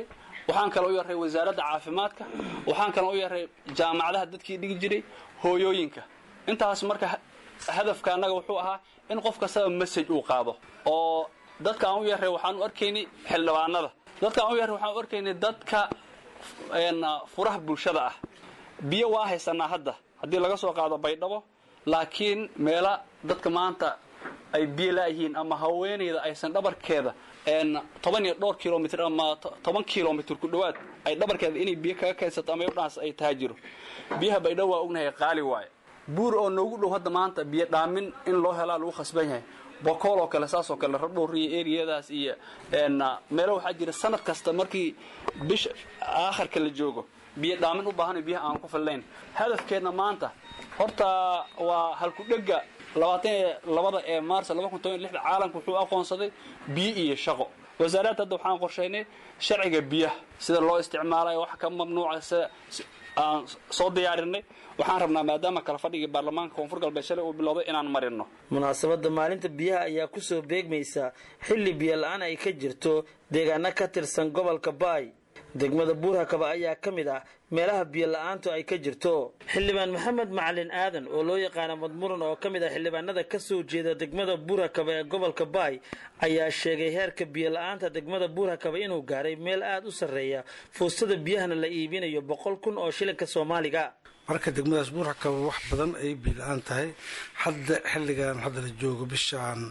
Speaker 15: waxaan kale u yaray wasaaradda caafimaadka waxaan kale u yaray jaamacadaha dadkii dhigi jiray hooyooyinka intaas marka hadafka annaga wuxuu ahaa in qof kastaba message uu qaado oo dadka aan u yaray waxaan u arkaynay xildhibaanada dadka aan u yaray waxaan u arkaynay dadka furaha bulshada ah biyo waa haysanaa hadda haddii laga soo qaado baydhabo laakiin meela dadka maanta ay biyo laayihiin ama haweenayda aysan dhabarkeeda toban iyo dhowr kilomitr ama toban kilomitr ku dhowaad ay dhabarkeeda inay biyo kaga keensato ama dhaas ay taha jiro biyaha baydhabo waa ognahay qaali waaye buur oo noogu dhow hadda maanta biyo dhaamin in loo helaa lagu khasban yahay bokool oo kale saasoo kale rabdhowriyo eriyadaas iyo meelo waxaa jira sanad kasta markii bisha aakharka la joogo biyo dhaamin u baahan biyaha aan ku fillayn hadafkeedna maanta horta waa halkudhega labaatan iyo labada ee maars laba kun toban iyo lixda caalamka wuxuu aqoonsaday biyo iyo shaqo wasaaradda hadda waxaan qorshaynay sharciga biyaha sida loo isticmaalayo wax ka mamnuuca sida aan soo diyaarinay waxaan rabnaa maadaama kala fadhigii baarlamaanka koonfur galbeed shalay uu bilowday inaan marino
Speaker 14: munaasabadda maalinta biyaha ayaa ku soo beegmaysa xilli biyo la-aan ay ka jirto deegaano ka tirsan gobolka baay degmada buurhakaba ayaa ka mid ah meelaha biyo la-aantu ay ka jirto xildhibaan maxamed macalin aadan oo loo yaqaana madmuran oo ka mid ah xildhibaanada ka soo jeeda degmada buurhakaba ee gobolka baay ayaa sheegay heerka biyo la-aanta degmada buurhakaba inuu gaaray meel aada u sarreeya fuustada biyahana la iibinayo boqol kun oo shilinka soomaaliga
Speaker 16: marka degmadaas buurhakaba wax badan ay biyo la-aan tahay hadda xilligan hadda la joogo bishaan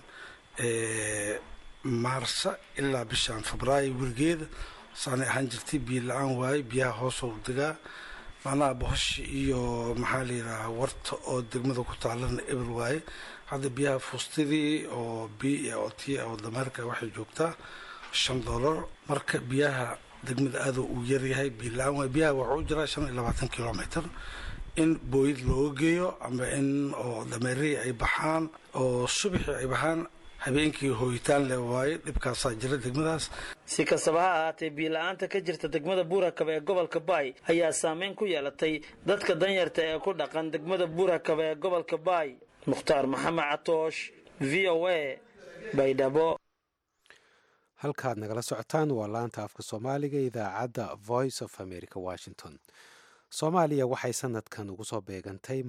Speaker 16: maarsa ilaa bishaan febraayo weligeeda saanay ahaan jirtay biyo la-aan waaye biyaha hoosoo degaa macnaha bohoshi iyo maxaa la yidhaha warta oo degmada ku taalana eber waaye hadda biyaha fuustadii oo b o t oo dameerka waxay joogtaa shan dollar marka biyaha degmada aada uu yaryahay biyo la-aan waaye biyaha waxaa u jiraa shan iyo labaatan kilomitr in booyid looga geeyo ama in oo dameerihii ay baxaan oo subaxii ay baxaan habeenkii hooyitaan le waaye dhibkaasaa jira degmadaas
Speaker 14: si kastaba ha ahaatee biyo-la-aanta ka jirta degmada buurakaba ee gobolka baay ayaa saameyn ku yeelatay dadka danyarta ee ku dhaqan degmada buurakaba ee gobolka baay mukhtaar maxamed catoosh v o a baydhabo
Speaker 2: halkaad nagala socotaan waa laanta afka soomaaliga idaacadda voice of america washington soomaaliya waxay sanadkan ugu soo beegantay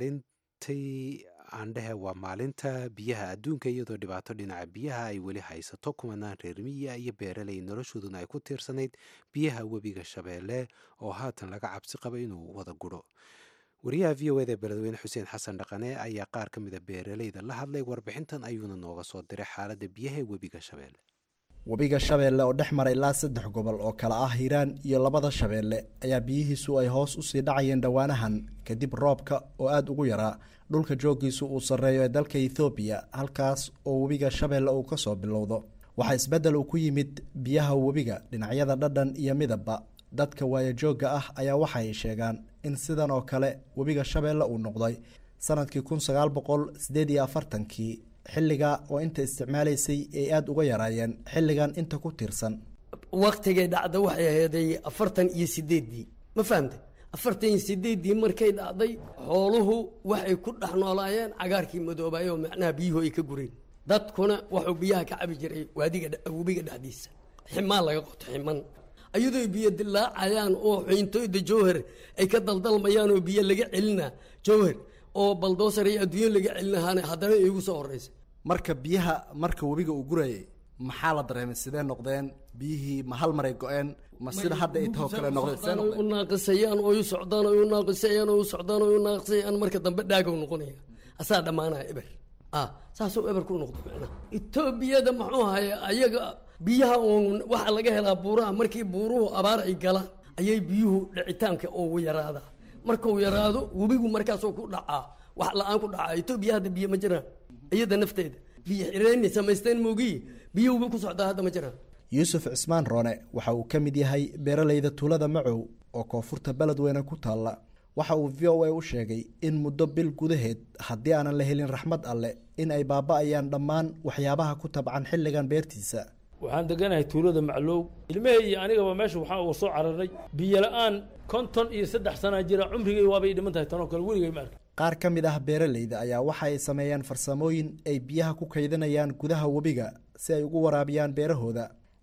Speaker 2: maalintii aandhehe waa maalinta biyaha adduunka iyadoo dhibaato dhinaca biyaha ay weli haysato kumanaan reer miya iyo beeraley noloshooduna ay ku tiirsanayd biyaha webiga shabeelle oo haatan laga cabsi qaba inuu wada guro wariyaha v o eda ee beledweyne xuseen xasan dhaqane ayaa qaar ka mida beeraleyda la hadlay warbixintan ayuuna nooga soo diray xaaladda biyaha ee webiga shabeelle
Speaker 17: webiga shabeelle oo dhex mara ilaa saddex gobol oo kale ah hiiraan iyo labada shabeelle ayaa biyihiisu ay hoos usii dhacayeen dhowaanahan kadib roobka oo aada ugu yaraa dhulka jooggiisu uu sarreeyo ee dalka ethoobiya halkaas oo webiga shabeelle uu ka soo bilowdo waxaa isbeddel uu ku yimid biyaha webiga dhinacyada dhadhan iyo midabba dadka waayajoogga ah ayaa waxay sheegaan in sidan oo kale webiga shabeelle uu noqday sanadkii kun sagaal boqol sideed iyo afartankii xilliga oo inta isticmaalaysay ay aada uga yaraayeen xilligan inta ku tiirsan
Speaker 18: waktigay dhacda waxay aheeday afartan iyo sideeddii ma fahamtay afartan iyo sideeddii markay dhacday xooluhu waxay ku dhex noolaayeen cagaarkii madoobaay oo macnaha biyuhu ay ka gureen dadkuna wuxuu biyaha ka cabi jiray waadiga webiga dhexdiisa ximaan laga qoto ximan ayadoo biyo dilaacayaan oo xiintoyda jowhar ay ka daldalmayaan oo biyo laga celina jowhar oo baldoosar iyo adduunyo laga celinahaana haddana iigu soo horeysa
Speaker 17: marka biyaha marka webiga uu gurayay maxaa la dareemay sidee noqdeen biyihii ma hal maray go-een ma sida hadda ay tahoo kale noqdeen sidee noqdeen
Speaker 18: u naaqisayaan oo u socdaan oo u naaqisayaan oo u socdaan oo u naaqisayaan marka dambe dhaagow noqonaya asaa dhammaanaya eber ah saasoo eber ku noqdo macnaha etoobiyada muxuu haya ayaga biyaha uun waxaa laga helaa buuraha markii buuruhu abaar ay galaan ayay biyuhu dhicitaanka ugu yaraadaa markuu yaraado webigu markaasoo ku dhacaa wax la-aan ku dhacaa etoobiya hadda biyo ma jiraan iyada nafteeda biyo xireyni samaysteen moogiyi biyo webi ku socdaa hadda ma jiraan
Speaker 17: yuusuf cismaan roone waxa uu ka mid yahay beeraleyda tuulada macow oo koonfurta beledweyne ku taalla waxa uu v o a u sheegay in muddo bil gudaheed haddii aanan la helin raxmad alle in ay baaba-ayaan dhammaan waxyaabaha ku tabcan xilligan beertiisa
Speaker 19: waxaan deganahay tuulada maclow ilmahey iyo anigaba meesha waxaa uu soo cararay biyo la-aan konton iyo saddex sanaa jira cumrigay waabay dhiman tahay tanoo kale weligay ma arka
Speaker 17: qaar ka mid ah beeraleyda ayaa waxa ay sameeyaan farsamooyin ay biyaha ku kaydinayaan gudaha webiga si ay ugu waraabiyaan beerahooda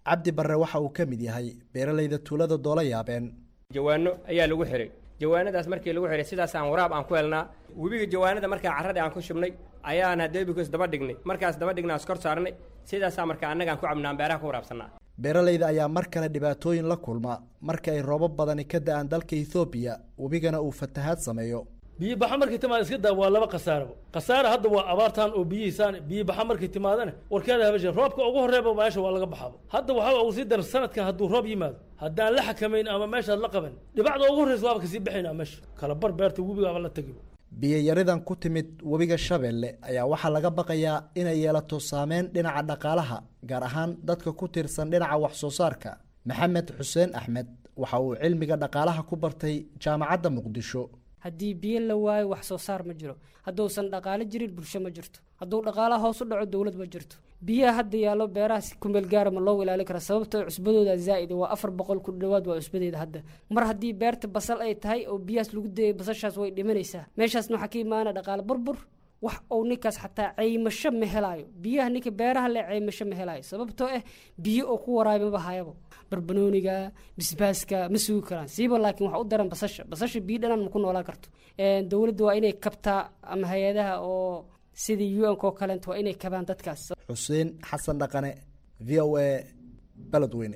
Speaker 17: cabdi barre waxa uu ka mid yahay beeralayda tuulada doola yaabeen
Speaker 20: jawaano ayaa lagu xiray jawaanadaas markii lagu xiray sidaasaan waraab aan ku helnaa webiga jawaanada markaa carradii aan ku shubnay ayaan hadeebikos daba dhignay markaas daba dhignaa iskor saarnay sidaasaa markaa annagaan ku cabnaan beeraha ku waraabsannaa
Speaker 17: beeralayda ayaa mar kale dhibaatooyin la kulma marka ay roobab badani ka da-aan dalka ethoobiya webigana uu fatahaad sameeyo
Speaker 19: biyo baxa markay timaada iska daa waa laba khasaaraba khasaara hadda waa abaartan oo biyihiisaan biyo baxa markay timaadana warkeeda habashe roobka ugu horreeba meesha waa laga baxaba hadda waxaa ugu sii daran sanadkan hadduu roob yimaado haddaan la xakamayn ama meeshaad la qaban dhibacda ugu horreysa waaba kasii baxaynaa meesha kala bar beerta webigaaba la tegiba
Speaker 17: biyayaridan ku timid webiga shabeelle ayaa waxaa laga baqayaa inay yeelato saameyn dhinaca dhaqaalaha gaar ahaan dadka ku tiirsan dhinaca wax soo saarka maxamed xuseen axmed waxa uu cilmiga dhaqaalaha ku bartay jaamacadda muqdisho
Speaker 21: haddii biyo la waayo wax soo saar ma jiro hadduusan dhaqaalo jirin bulsho ma jirto hadduu dhaqaalaha hoos u dhaco dowlad ma jirto biyaha hadda yaallo beerahaas kumeel gaara ma loo ilaalin karaa sababtoo cusbadooda zaa'id waa afar boqol ku dhowaad waa cusbadeeda hadda mar haddii beerta basal ay tahay oo biyahaas lagu dayay basashaas way dhimanaysaa meeshaasna waxaa ka imaana dhaqaale burbur wax uu ninkaas xataa caymasho ma helaayo biyaha ninka beeraha le caymasho ma helaayo sababtoo ah biyo oo ku waraabay maba hayabo barbanooniga bisbaaska ma sugi karaan siiba laakiin wax u daran basasha basasha biyo dhanaan ma ku noolaan karto dowladda waa inay kabtaa ama hay-adaha oo sidii u nk oo kaleent waa inay kabaan dadkaas
Speaker 17: xuseen xasan dhaqane v o a beledweyne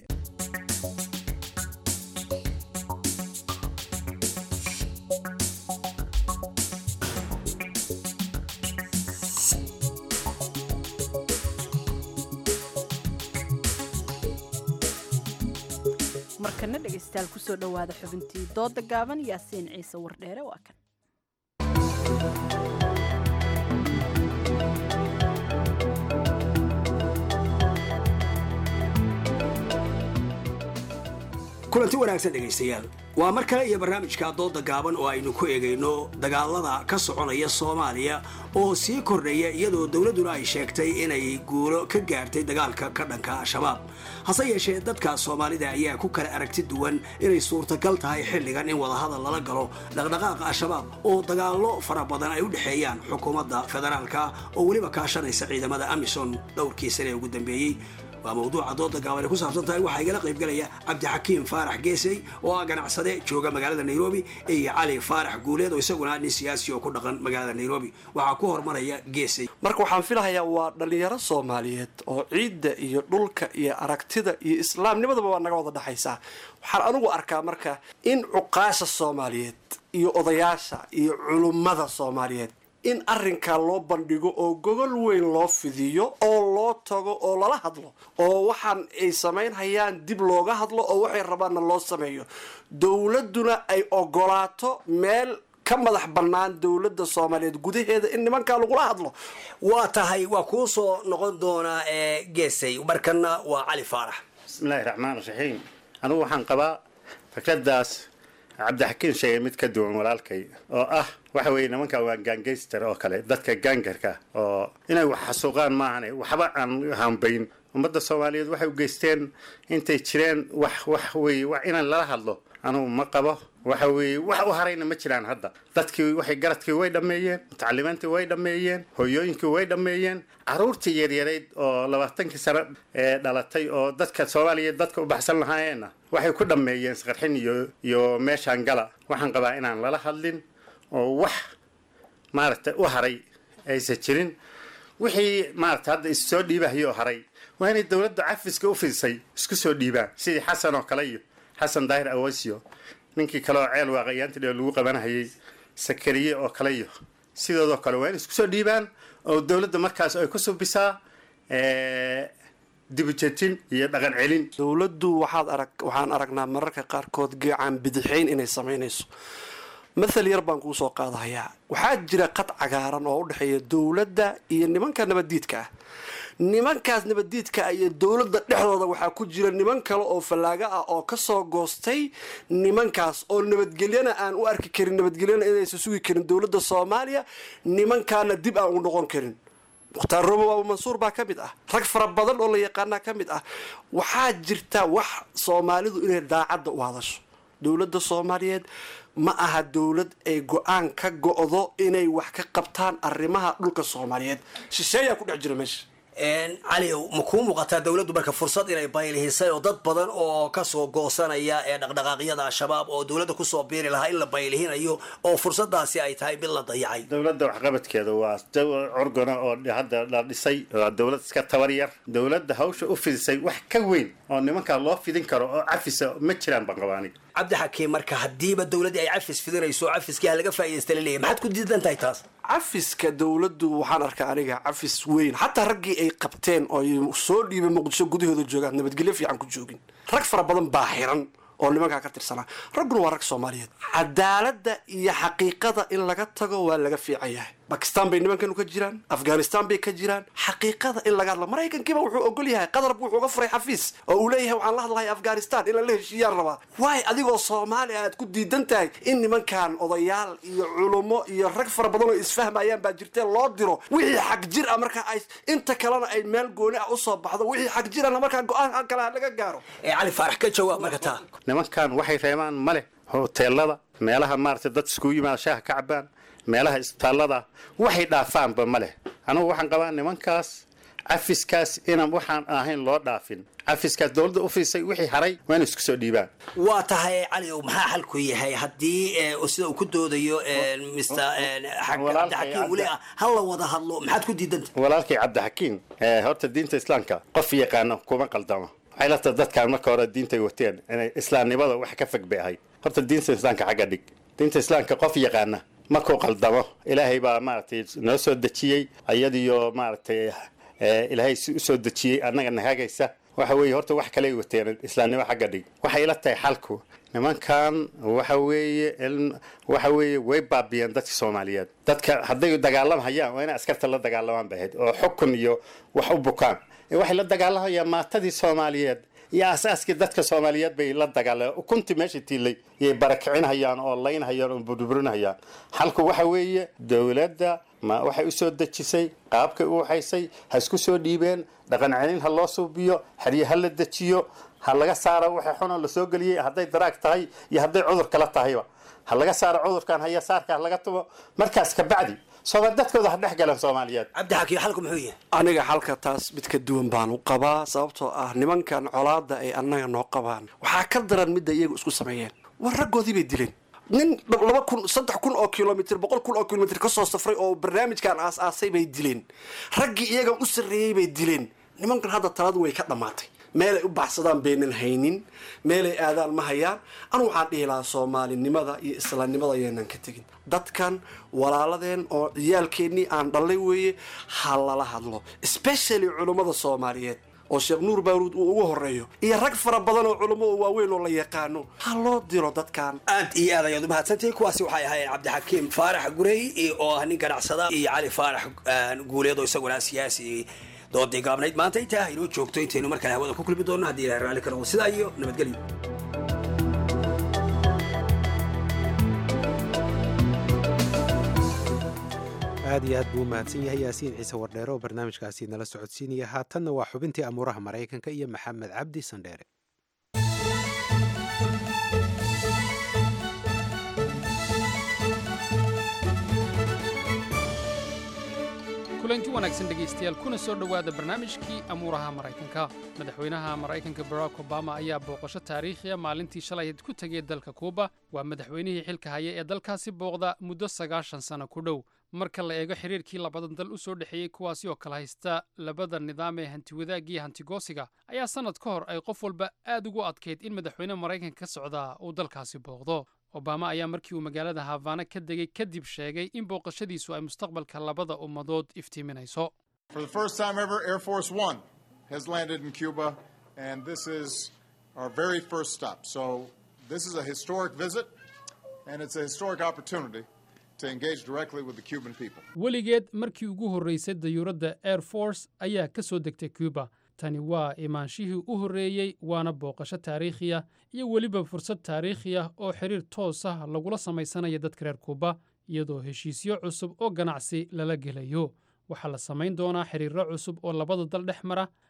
Speaker 1: markana dhegaystayaal kusoo dhowaada xubintii dooda gaaban yaasiin ciise wardheere waa kan
Speaker 22: kulanti wanaagsan dhegaystayaal waa mar kale iyo barnaamijka dooda gaaban oo aynu ku eegayno dagaalada ka soconaya soomaaliya oo sii kordhaya iyadoo dowladduna ay sheegtay inay guulo ka gaartay dagaalka ka dhanka al-shabaab hase yeeshee dadka soomaalida ayaa ku kala aragti duwan inay suurtagal tahay xilligan in wadahadal lala galo dhaqdhaqaaqa al-shabaab oo dagaallo fara badan ay u dhexeeyaan xukuumadda federaalka oo weliba kaashanaysa ciidamada amisom dhowrkii sane ee ugu dambeeyey waa mawduuca dooda gaaban ay ku saabsan tahay waxaa igala qaybgalaya cabdixakiim faarax geesey oo ah ganacsade jooga magaalada nairobi iyo cali faarax guuleed oo isaguna nin siyaasi oo ku dhaqan magaalada nairobi waxaa ku hormaraya geesey
Speaker 23: marka waxaan filahayaa waa dhallinyaro soomaaliyeed oo ciidda iyo dhulka iyo aragtida iyo islaamnimadaba waa naga wada dhexaysaa waxaan anigu arkaa marka in cuqaasha soomaaliyeed iyo odayaasha iyo culummada soomaaliyeed in arrinkaa loo bandhigo oo gogol weyn loo fidiyo oo loo tago oo lala hadlo oo waxaan ay samaynhayaan dib looga hadlo oo waxay rabaanna loo sameeyo dowladduna ay ogolaato meel ka madax bannaan dowladda soomaaliyeed gudaheeda in nimankaa lagula hadlo
Speaker 22: waa tahay waa kuu soo noqon doonaa geesay markana waa cali faarax
Speaker 24: bismillaahi raxmaan raxiim anigu waxaan qabaa fikradaas cabdixakiin sheegay mid ka duwan walaalkay oo ah waxa weeye nimanka waa gaangayster oo kale dadka gaangarka oo inay wax xasuuqaan maahane waxba aan hambayn ummadda soomaaliyeed waxay u geysteen intay jireen wax wax weye wax inaan lala hadlo anugu ma qabo waxa weeye wax u harayna ma jiraan hadda dadkii waxay garadkii way dhammeeyeen mutacalimiintii way dhammeeyeen hooyooyinkii way dhammeeyeen caruurtii yaryarayd oo labaatankii sano ee dhalatay oo dadka soomaaliyeed dadka u baxsan lahaayeenna waxay ku dhammeeyeen isqarxin iyo iyo meeshaan gala waxaan qabaa inaan lala hadlin oo wax maaragtay u haray aysan jirin wixii maaragtay hadda issoo dhiibahayoo haray waa inay dowladda cafiska u fidisay isku soo dhiibaan sidii xasan oo kale iyo xasan daahir awasio ninkii kale oo ceel waaqayaanti dheo lagu qabanhayay sakariye oo kale iyo sidoodoo kale waa inay isku soo dhiibaan oo dowladda markaas ay ku subisaa dibujetin iyo dhaqan celin
Speaker 23: dowladdu waxaad arag waxaan aragnaa mararka qaarkood geecaan bidixayn inay samaynayso mathal yar baan kuu soo qaadahayaa waxaa jira qad cagaaran oo u dhexeeya dowladda iyo nimanka nabaddiidka ah nimankaas nabaddiidka iyo dowladda dhexdooda waxaa ku jira niman kale oo fallaaga ah oo kasoo goostay nimankaas oo nabadgelyana aan u arki karin nabadgelyana inaysan sugi karin dowladda soomaaliya nimankaana dib aan u noqon karin mukhtaar robo abu mansuur baa ka mid ah rag fara badan oo la yaqaanaa ka mid ah waxaa jirta wax soomaalidu inay daacadda u hadasho dowladda soomaaliyeed ma aha dowlad ay go-aan ka go-do inay wax ka qabtaan arrimaha dhulka soomaaliyeed shisheeyaa ku dhex jira meesha
Speaker 22: cali ma kuu muuqataa dowladdu marka fursad inay baylihisay oo dad badan oo kasoo goosanaya ee dhaqdhaqaaqyada al-shabaab oo dowladda kusoo biiri lahaa in la baylihinayo oo fursadaasi ay tahay mid la dayacay
Speaker 24: dowladda waxqabadkeeda waa curgana oo hadda la dhisay waa dowlad iska tabar yar dowladda hawsha u fidisay wax ka weyn oo nimankaa loo fidin karo oo cafisa ma jiraan baan qabaa aniga
Speaker 22: cabdixakiim marka haddiiba dowladdii ay cafis fidinayso cafiskii ha laga faa'iidaysta la leeyahy maxaad ku diidan tahay taas
Speaker 23: cafiska dowladdu waxaan arkaa aniga cafis weyn xataa raggii ay qabteen oo ay soo dhiibay muqdisho gudahooda joogaan nabadgelyo fiican ku joogin rag fara badan baa xiran oo nimankaa ka tirsanaa ragguna waa rag soomaaliyeed cadaaladda iyo xaqiiqada in laga tago waa laga fiican yahay bakistan bay nimankanu ka jiraan afghanistan bay ka jiraan xaqiiqada in laga hadlo maraykankiiba wuxuu ogol yahay qadarbu wuxuu uga furay xafiis oo uu leeyahay waxaan la hadlahay afghanistan in lala heshiiyaan rabaa waay adigoo soomaali aad ku diidan tahay in nimankan odayaal iyo culummo iyo rag fara badan oo isfahmayaan baa jirtee loo diro wixii xag jir ah marka ay inta kalena ay meel gooni ah usoo baxdo wixii xag jirana markaa go-aan kale laga gaaro
Speaker 22: cali faarax ka jawaab marka taa
Speaker 24: nimankan waxay reebaan ma leh hoteelada meelaha maaragtay dad iskugu yimaada shaaha ka cabaan meelaha isbitaallada waxay dhaafaanba ma leh anugu waxaan qabaa nimankaas cafiskaas inaan waxaan ahayn loo dhaafin cafiskaas dowladda u fiisay wixii haray waa inay isku soo dhiibaan
Speaker 22: waa tahay cali ow maxaa xalku yahay haddii sida uu ku doodayo mr cabdixakiim weli ah ha la wada hadlo maxaad ku diidanta
Speaker 24: walaalkay cabdixakiim horta diinta islaamka qof yaqaano kuma qaldamo waxay la tahay dadkaan marka hore diintay wateen inay islaamnimada wax ka fog bay ahayd horta diinta islaamka xagga dhig diinta islaamka qof yaqaana markuu qaldamo ilaahay baa maaragtay noo soo dejiyey iyadiyo maaragtay ilaahay si u soo dejiyey annaga nahagaysa waxa weeye horta wax kale ay wateen islaamnimo xagga dhig waxay ila tahay xalku nimankan waxa weeye waxa weeye way baabiyeen dadka soomaaliyeed dadka hadday dagaalamhayaan waa inay askarta la dagaalamaan bay ahayd oo xukun iyo wax u bukaan waxay la dagaalamayaan maatadii soomaaliyeed iyo asaaskii dadka soomaaliyeed bay la dagaalameen ukuntii meesha tiilay yay barakicinhayaan oo laynhayaan oo burburinhayaan xalku waxa weeye dowladda ma waxay u soo dejisay qaabkay u waxaysay ha isku soo dhiibeen dhaqan celin ha loo suubiyo xerye ha la dejiyo ha laga saaro waxay xunoo la soo geliyey hadday daraag tahay iyo hadday cudur kala tahayba ha laga saaro cudurkan haya saarka ha laga tumo markaas kabacdi sooma dadkooda ha dhex galan soomaaliyeed
Speaker 22: cabdixakiim xalku muxuu yahay
Speaker 23: aniga xalka taas mid ka duwan baan u qabaa sababtoo ah nimankan colaada ay annaga noo qabaan waxaa ka daran midda iyagu isku sameeyeen war raggoodii bay dileen nin laba kun saddex kun oo kilomitr boqol kun oo kilomitr kasoo safray oo barnaamijkan aas-aasay bay dileen raggii iyagan u sarreeyey bay dileen nimankan hadda taladu way ka dhammaatay meelay u baxsadaan baynan haynin meelay aadaan ma hayaan anu waxaan dhihi lahaa soomaalinimada iyo islaamnimada ayaynan ka tegin dadkan walaaladeen oo ciyaalkeennii aan dhallay weeye ha lala hadlo especially culummada soomaaliyeed oo sheekh nuur baaruud uu ugu horeeyo iyo rag fara badan oo culummo oo waaweyn oo la yaqaano ha loo diro dadkan
Speaker 22: aad iyo aad ayaad u mahadsantahay kuwaasi waxay ahaayeen cabdixakiim faarax gurey oo ah nin ganacsada iyo cali faarax guuleed oo isaguna siyaasi doodii gaabnayd maanta intaa inoo joogto intaynu mar kale hawada ku kulmi doonno haddii ilahay raalli ka noqdo sidaa iyo nabadgelyo
Speaker 2: aad iyo aad buu u mahadsan yahay yaasiin ciise wardheere oo barnaamijkaasi nala socodsiinaya haatanna waa xubintii amuuraha maraykanka iyo maxamed cabdi sandheere
Speaker 3: kulanti wanaagsan dhegaystayaal kuna soo dhowaada barnaamijkii amuuraha maraykanka madaxweynaha maraykanka barack obama ayaa booqasho taariikhiya maalintii shalayd ku tegay dalka kuuba waa madaxweynihii xilka haya ee dalkaasi booqda muddo sagaashan sano ku dhow marka la eego xiriirkii labadan dal u soo dhexeeyey kuwaasi oo kala haysta labada nidaam ee hantiwadaagiyo hantigoosiga ayaa sannad ka hor ay qof walba aad ugu adkayd in madaxweyne maraykanka ka socdaa uu dalkaasi booqdo obama ayaa markii uu magaalada havana ka degay kadib sheegay in booqashadiisu ay mustaqbalka labada ummadood iftiiminayso
Speaker 12: For the first time ever, Air Force One has landed in Cuba, and this is our very first stop. So, this is a historic visit, and it's a historic opportunity to engage directly with the Cuban people.
Speaker 3: weligeed markii ugu horraysay dayuuradda air force ayaa ka soo degtay cuba tani waa imaanshihii u horreeyey waana booqasho taariikhiya iyo weliba fursad taariikhiya oo xiriir toos ah lagula samaysanaya dadka reer kuuba iyadoo heshiisyo cusub oo ganacsi lala gelayo waxaa la samayn doonaa xiriirro cusub oo labada dal dhex mara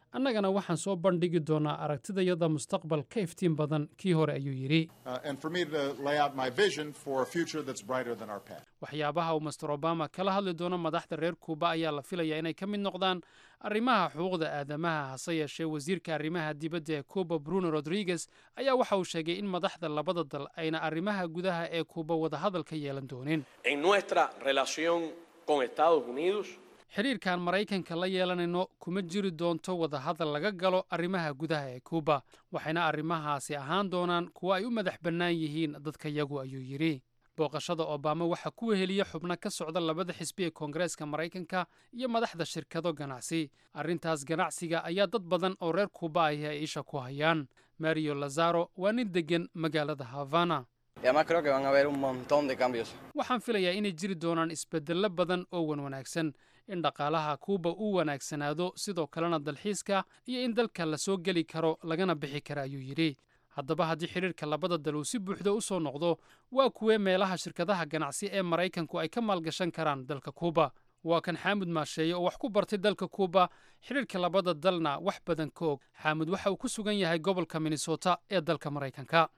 Speaker 3: annagana waxaan soo bandhigi doonaa aragtidayada mustaqbal ka iftiin badan kii hore ayuu yidhi
Speaker 12: uh, and for me to lay out my vision for a future that's brighter than our past.
Speaker 3: waxyaabaha uu master obama kala hadli doono madaxda reer kuuba ayaa la filayaa inay ka mid noqdaan arrimaha xuquuqda aadamaha hase yeeshee wasiirka arrimaha dibadda ee kuuba bruno rodriguez ayaa waxa uu sheegay in madaxda labada dal ayna arrimaha gudaha ee kuuba wadahadal ka yeelan doonin
Speaker 5: En nuestra relación con Estados Unidos,
Speaker 3: xidhiirkan maraykanka la yeelanayno kuma jiri doonto wadahadal laga galo arrimaha gudaha ee kuuba waxayna arrimahaasi ahaan doonaan kuwo ay u madax bannaan yihiin dadka yagu ayuu yidhi booqashada obama waxaa ku weheliya xubno ka socda labada xisbi ee koongareeska maraykanka iyo madaxda shirkado ganacsi arrintaas ganacsiga ayaa dad badan oo reer kuuba ahi ay isha ku hayaan mario lazaro waa nin deggan magaalada havana
Speaker 6: Y además creo que van a haber un montón de cambios.
Speaker 3: waxaan filayaa inay jiri doonaan isbeddello badan oo wan wanaagsan in dhaqaalaha kuuba uu wanaagsanaado sidoo kalena dalxiiska iyo in dalka la soo geli karo lagana bixi kara ayuu yidhi haddaba haddii xidhiirka labada dal uu si buuxda u soo noqdo waa kuwee meelaha shirkadaha ganacsi ee maraykanku ay ka maalgashan karaan dalka kuuba waa kan xaamud maasheeye oo wax ku bartay dalka kuuba xidhiirka labada dalna wax badan ka og xaamud waxa uu ku sugan yahay gobolka minnesota ee dalka maraykanka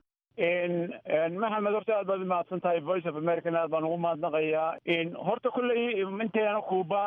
Speaker 9: maxamed horta aad baad umahadsan tahay voice of american aad baan ugu mahadnaqayaa horta kolley inteena kuuba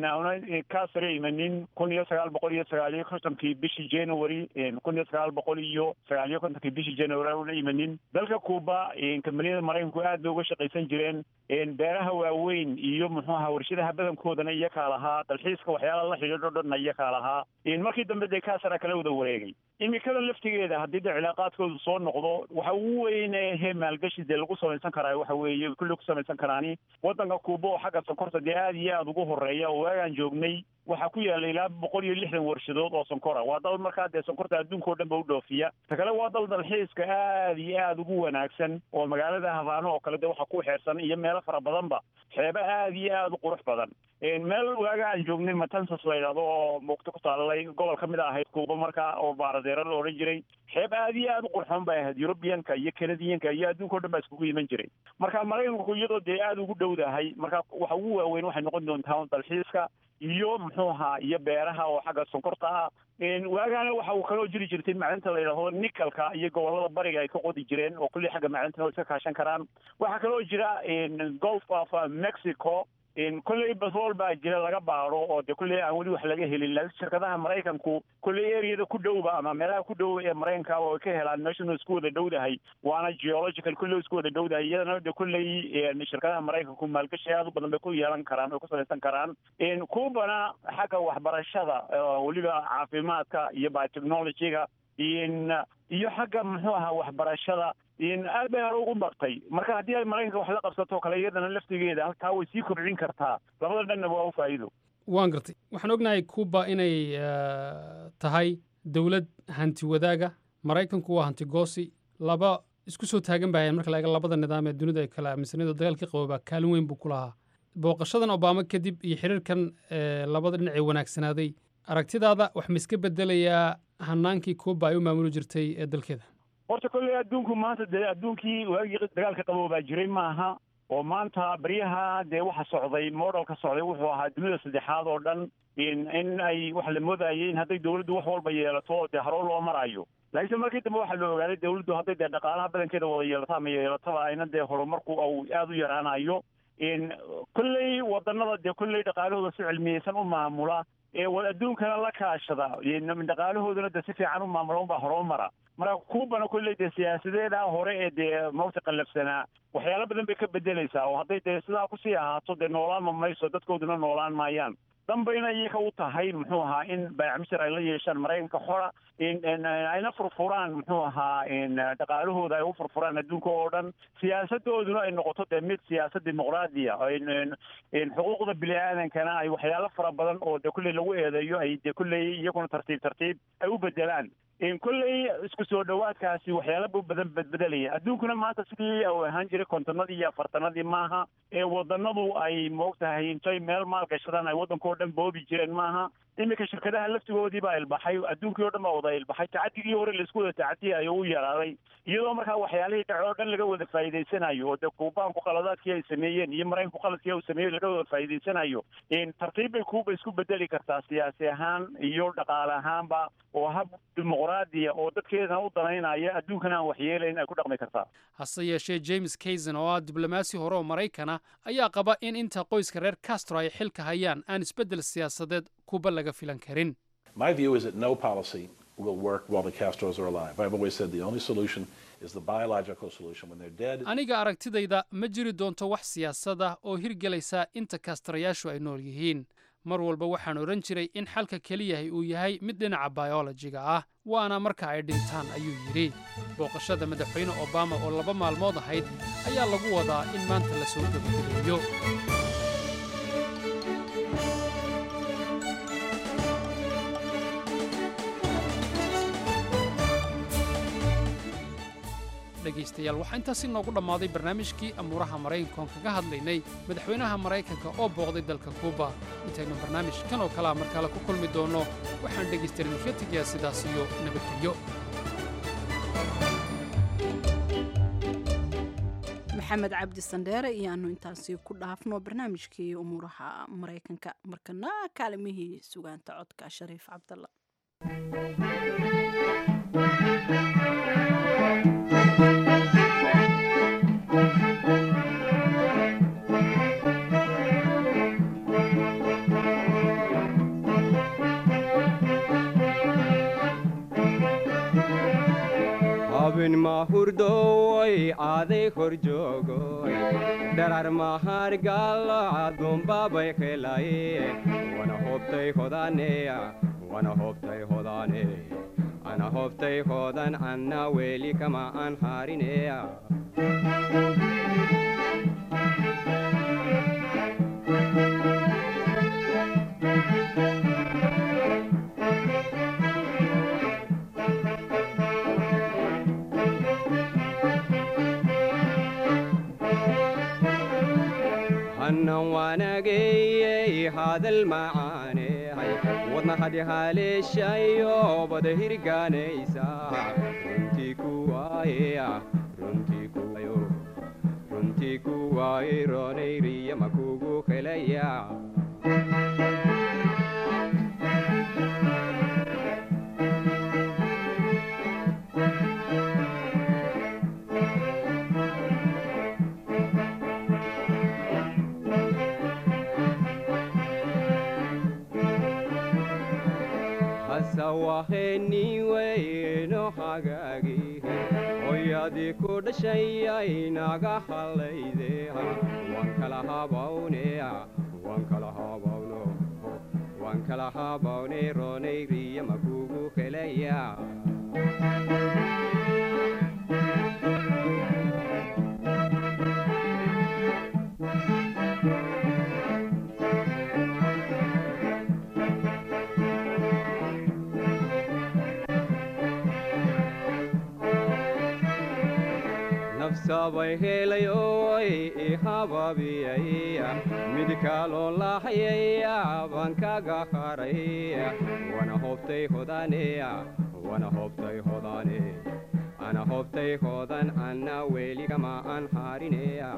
Speaker 9: kaa sare imanin kun iyo sagaal boqol iyo sagaal iyo kontonkii bishii january kun iyo sagaal boqol iyo sagaal iyo kontonkii bishii january una imanin dalka kuuba kambaniyada maraykanku aad bay uga shaqaysan jireen beeraha waaweyn iyo muxuu ahaa warshadaha badankoodana iyakaa lahaa dalxiiska waxyaala la xidhiidho dhanna iyakaa lahaa markii dambe dee kaasara kala wada wareegay imikada laftigeeda haddii de cilaaqaadkoodu soo noqdo waxa ugu weyn ee maalgashi dee lagu samaysan karaa waxa weeye kulli ku samaysan karaani waddanka kuuba oo xagga sonkorta dee aad iyo aada ugu horeeya oo waagaan joognay waxaa ku yaalla ilaa boqol iyo lixdan warshadood oo sonkora waa dal markaa dee sonkorta adduunka oo dhan ba u dhoofiya ta kale waa dal dalxiiska aad iyo aada ugu wanaagsan oo magaalada habaano oo kale de waxa ku xeersan iyo meelo fara badanba xeebo aad iyo aada u qurux badan meel waaga aan joognay matansas la yidhahdo oo muugto ku taalay gobol ka mid a ahayd kuuba markaa oo baaradeero la odhan jiray xeeb aad iyo aada u qurxoon bay ahayd yurubiyanka iyo kanadiyanka iyo adduunka o dhan baa iskugu iman jiray marka maraykanku iyadoo dee aada ugu dhowdahay marka waxa ugu waaweyn waxay noqon doontaa dalxiiska iyo muxuu ahaa iyo beeraha oo xagga sonkorta ah waagaana waxa uu kaloo jiri jirtay macdinta la yidhahdo nikalka iyo gobolada bariga ay ka qodi jireen oo kulli xagga macdintana iska kaashan karaan waxaa kaloo jira golf of mexico kolley batrool baa jira laga baaro oo de kolley aan weli wax laga helin laakiin shirkadaha maraykanku kolley areada ku dhowba ama meelaha ku dhow ee maraykanka oo ay ka helaan meeshanu isku wada dhowdahay waana geological kolley isku wada dhowdahay iyadana de kolley shirkadaha maraykanku maalgashi aad u badan bay ku yeelan karaan oo ku samaysan karaan kuubana xagga waxbarashada weliba caafimaadka iyo biotechnologyga iyo xagga muxuu ahaa waxbarashada aad bay hore ugu bartay marka haddii ay maraykanka wax la qabsato kale iyadana laftigeeda halkaa way sii kobcin kartaa labada dhanna waa u faa'iido
Speaker 3: waan gartay waxaan ognahay kuuba inay tahay dowlad hanti wadaaga maraykanku waa hanti goosi laba isku soo taagan bahayan marka la eega labada nidaam ee dunida ay kala aaminsanida dagaalkii qaboobaa kaalin weyn buu ku lahaa booqashadan obama kadib iyo xiriirkan labada dhinac ee wanaagsanaaday aragtidaada wax ma iska bedelayaa hanaankii kuuba ay u maamuli jirtay ee dalkeeda
Speaker 9: horta kolley adduunku maanta dee adduunkii waagii dagaalka qaboobaa jiray maaha oo maanta baryaha dee waxa socday modelka socday wuxuu ahaa dunida saddexaad oo dhan in ay waxa la moodayay in hadday dawladdu wax walba yeelato dee harow loo marayo laakiinse markii dambe waxaa la ogaaday dawladdu hadday dee dhaqaalaha badankeeda wada yeelato ama yeelataba ayna dee horumarku uu aada u yaraanayo kolley wadanada dee kolley dhaqaalahooda si cilmiyeysan u maamula ee adduunkana la kaashada dhaqaalahoodana dee si fiican u maamula unbaa horoo mara marka kuubana kolley dee siyaasadeeda hore ee dee mawta qallafsanaa waxyaalo badan bay ka bedelaysaa oo hadday dee sidaa kusii ahaato dee noolaanma mayso dadkooduna noolaan maayaan dambayna iyaga u tahay muxuu ahaa in baayacmishir ay la yeeshaan maraykanka xora ayna furfuraan muxuu ahaa dhaqaalahooda ay u furfuraan adduunka oo dhan siyaasadooduna ay noqoto dee mid siyaasad dimuqraadiya xuquuqda bini aadankana ay waxyaalo fara badan oo dee kulley lagu eedeeyo ay dee kulley iyaguna tartiib tartiib ay u bedelaan kolley isku soo dhowaadkaasi waxyaala badan bedbedelaya adduunkuna maanta sidii uu ahaan jiray kontonadii iyo afartanadii maaha ee wadanadu ay moogtahay intay meel maal gashadaan ay waddankao dhan boobi jireen maaha iminka shirkadaha laftigoodii baa ilbaxay adduunkii oo dhan baa wada ilbaxay tacadigii hore laisku wada tacadiyayo u yaraaday iyadoo markaa waxyaalihii dhace oo dhan laga wada faa'iidaysanayo oo dee kuubaanku qaladaadkii ay sameeyeen iyo maraykanku qaladkii uu sameeyey laga wada faa'iidaysanayo tartiib bay kuuba isku bedeli kartaa siyaasi ahaan iyo dhaqaale ahaanba oo hab dimuqraadiya oo dadkeedana u danaynaya adduunkana aan waxyeelayn ay ku dhaqmi kartaa
Speaker 3: hase yeeshee james kayson oo ah diblomaasi hore oo maraykana ayaa qaba in inta qoyska reer castro ay xilka hayaan aan isbeddel siyaasadeed kuba laga filan karin
Speaker 8: My view is that no policy will work while the Castros are alive. I've always said the only solution is the biological solution. When they're dead,
Speaker 3: aniga aragtidayda ma jiri doonto wax siyaasad ah oo hirgelaysa inta kaastarayaashu ay nool yihiin mar walba waxaan odhan jiray in xalka keliyahay uu yahay mid dhinaca bayolojiga ah waana marka ay dhintaan ayuu yidhi booqashada madaxweyne obama oo laba maalmood ahayd ayaa lagu wadaa in maanta la soo gebagabeeyo dhegaystayaal waxaa intaasi noogu dhammaaday barnaamijkii amuuraha maraykanka oon kaga hadlaynay madaxweynaha maraykanka oo booqday dalka kuuba intaynu barnaamij kan oo kalea mar kale ku kulmi doonno waxaan dhegaystayaal idinka tegayaa sidaas iyo nabadgelyo
Speaker 1: maxamed cabdi sandheere iyo aanu intaasi ku dhaafno barnaamijkii umuuraha maraykanka markana kaalimihii sugaanta codka shariif cabdalla
Speaker 10: habin mahurdoy aaday kor joogoy dharar mahargalacadunbabay helaye wana hobtay hodaneya wana hobtay hodane ana hobtay hodan anna weli kama an harineya hannan waanageyey hadal macaaney wadna hadihaleeshayo bada hirgaanaysa runtii kuwaaye runtii kuwayo runtii kuwaaye roonayriya makugu helaya hasawaheniweyno hagaagi hoyadii ku dhashayay naga hallayde waan kala habawne waan kala habawno waan kala habawne roonayriya makugu helaya nafsabay helayoy ihababiyay mid kaloo lahayaya baan kaga haray wana hobtay hodane wana hobtay hodane ana hobtay hodan anna weli kama an harineya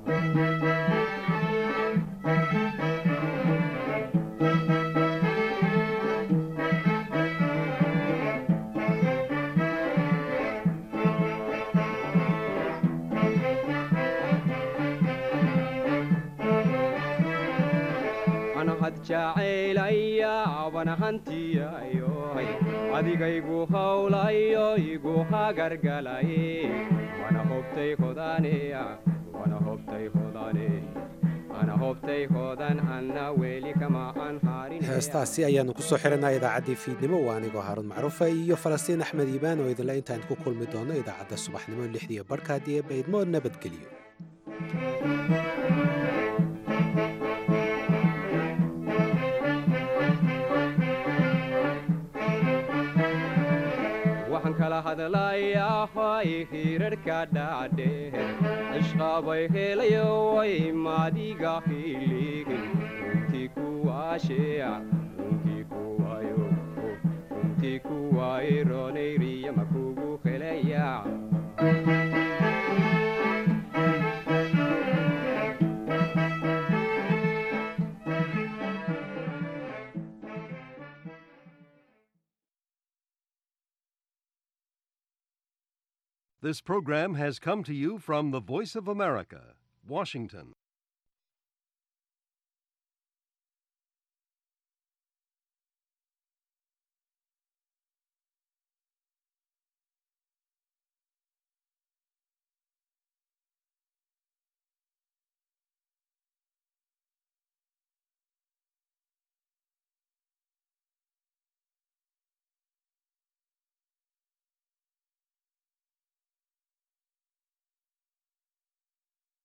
Speaker 10: anahad jacaylaya bana hantiyayoy adigaygu hawlayo igu hagargalaye wana hobtay hodaneya wana hobtay hodane ana hobtay hodan anna weli kama an harin
Speaker 2: heestaasi ayaannu ku soo xiranaa idaacaddii fiidnimo waa anigoo haaruun macruufa iyo falastiin axmed iibaan oo idinle intaan ku kulmi doonno idaacadda subaxnimo lixdiiyo barhkaadii ee baydmo nabadgelyo
Speaker 10: waxaan kala hadlayahay hirarhka dhaadheer cishqabay helayoy maadiga hiligin runtii kuwaasheya runtii kuwayo runtii kuwaaye roonayriya makugu helaya
Speaker 4: This program has come to you from the Voice of America, Washington.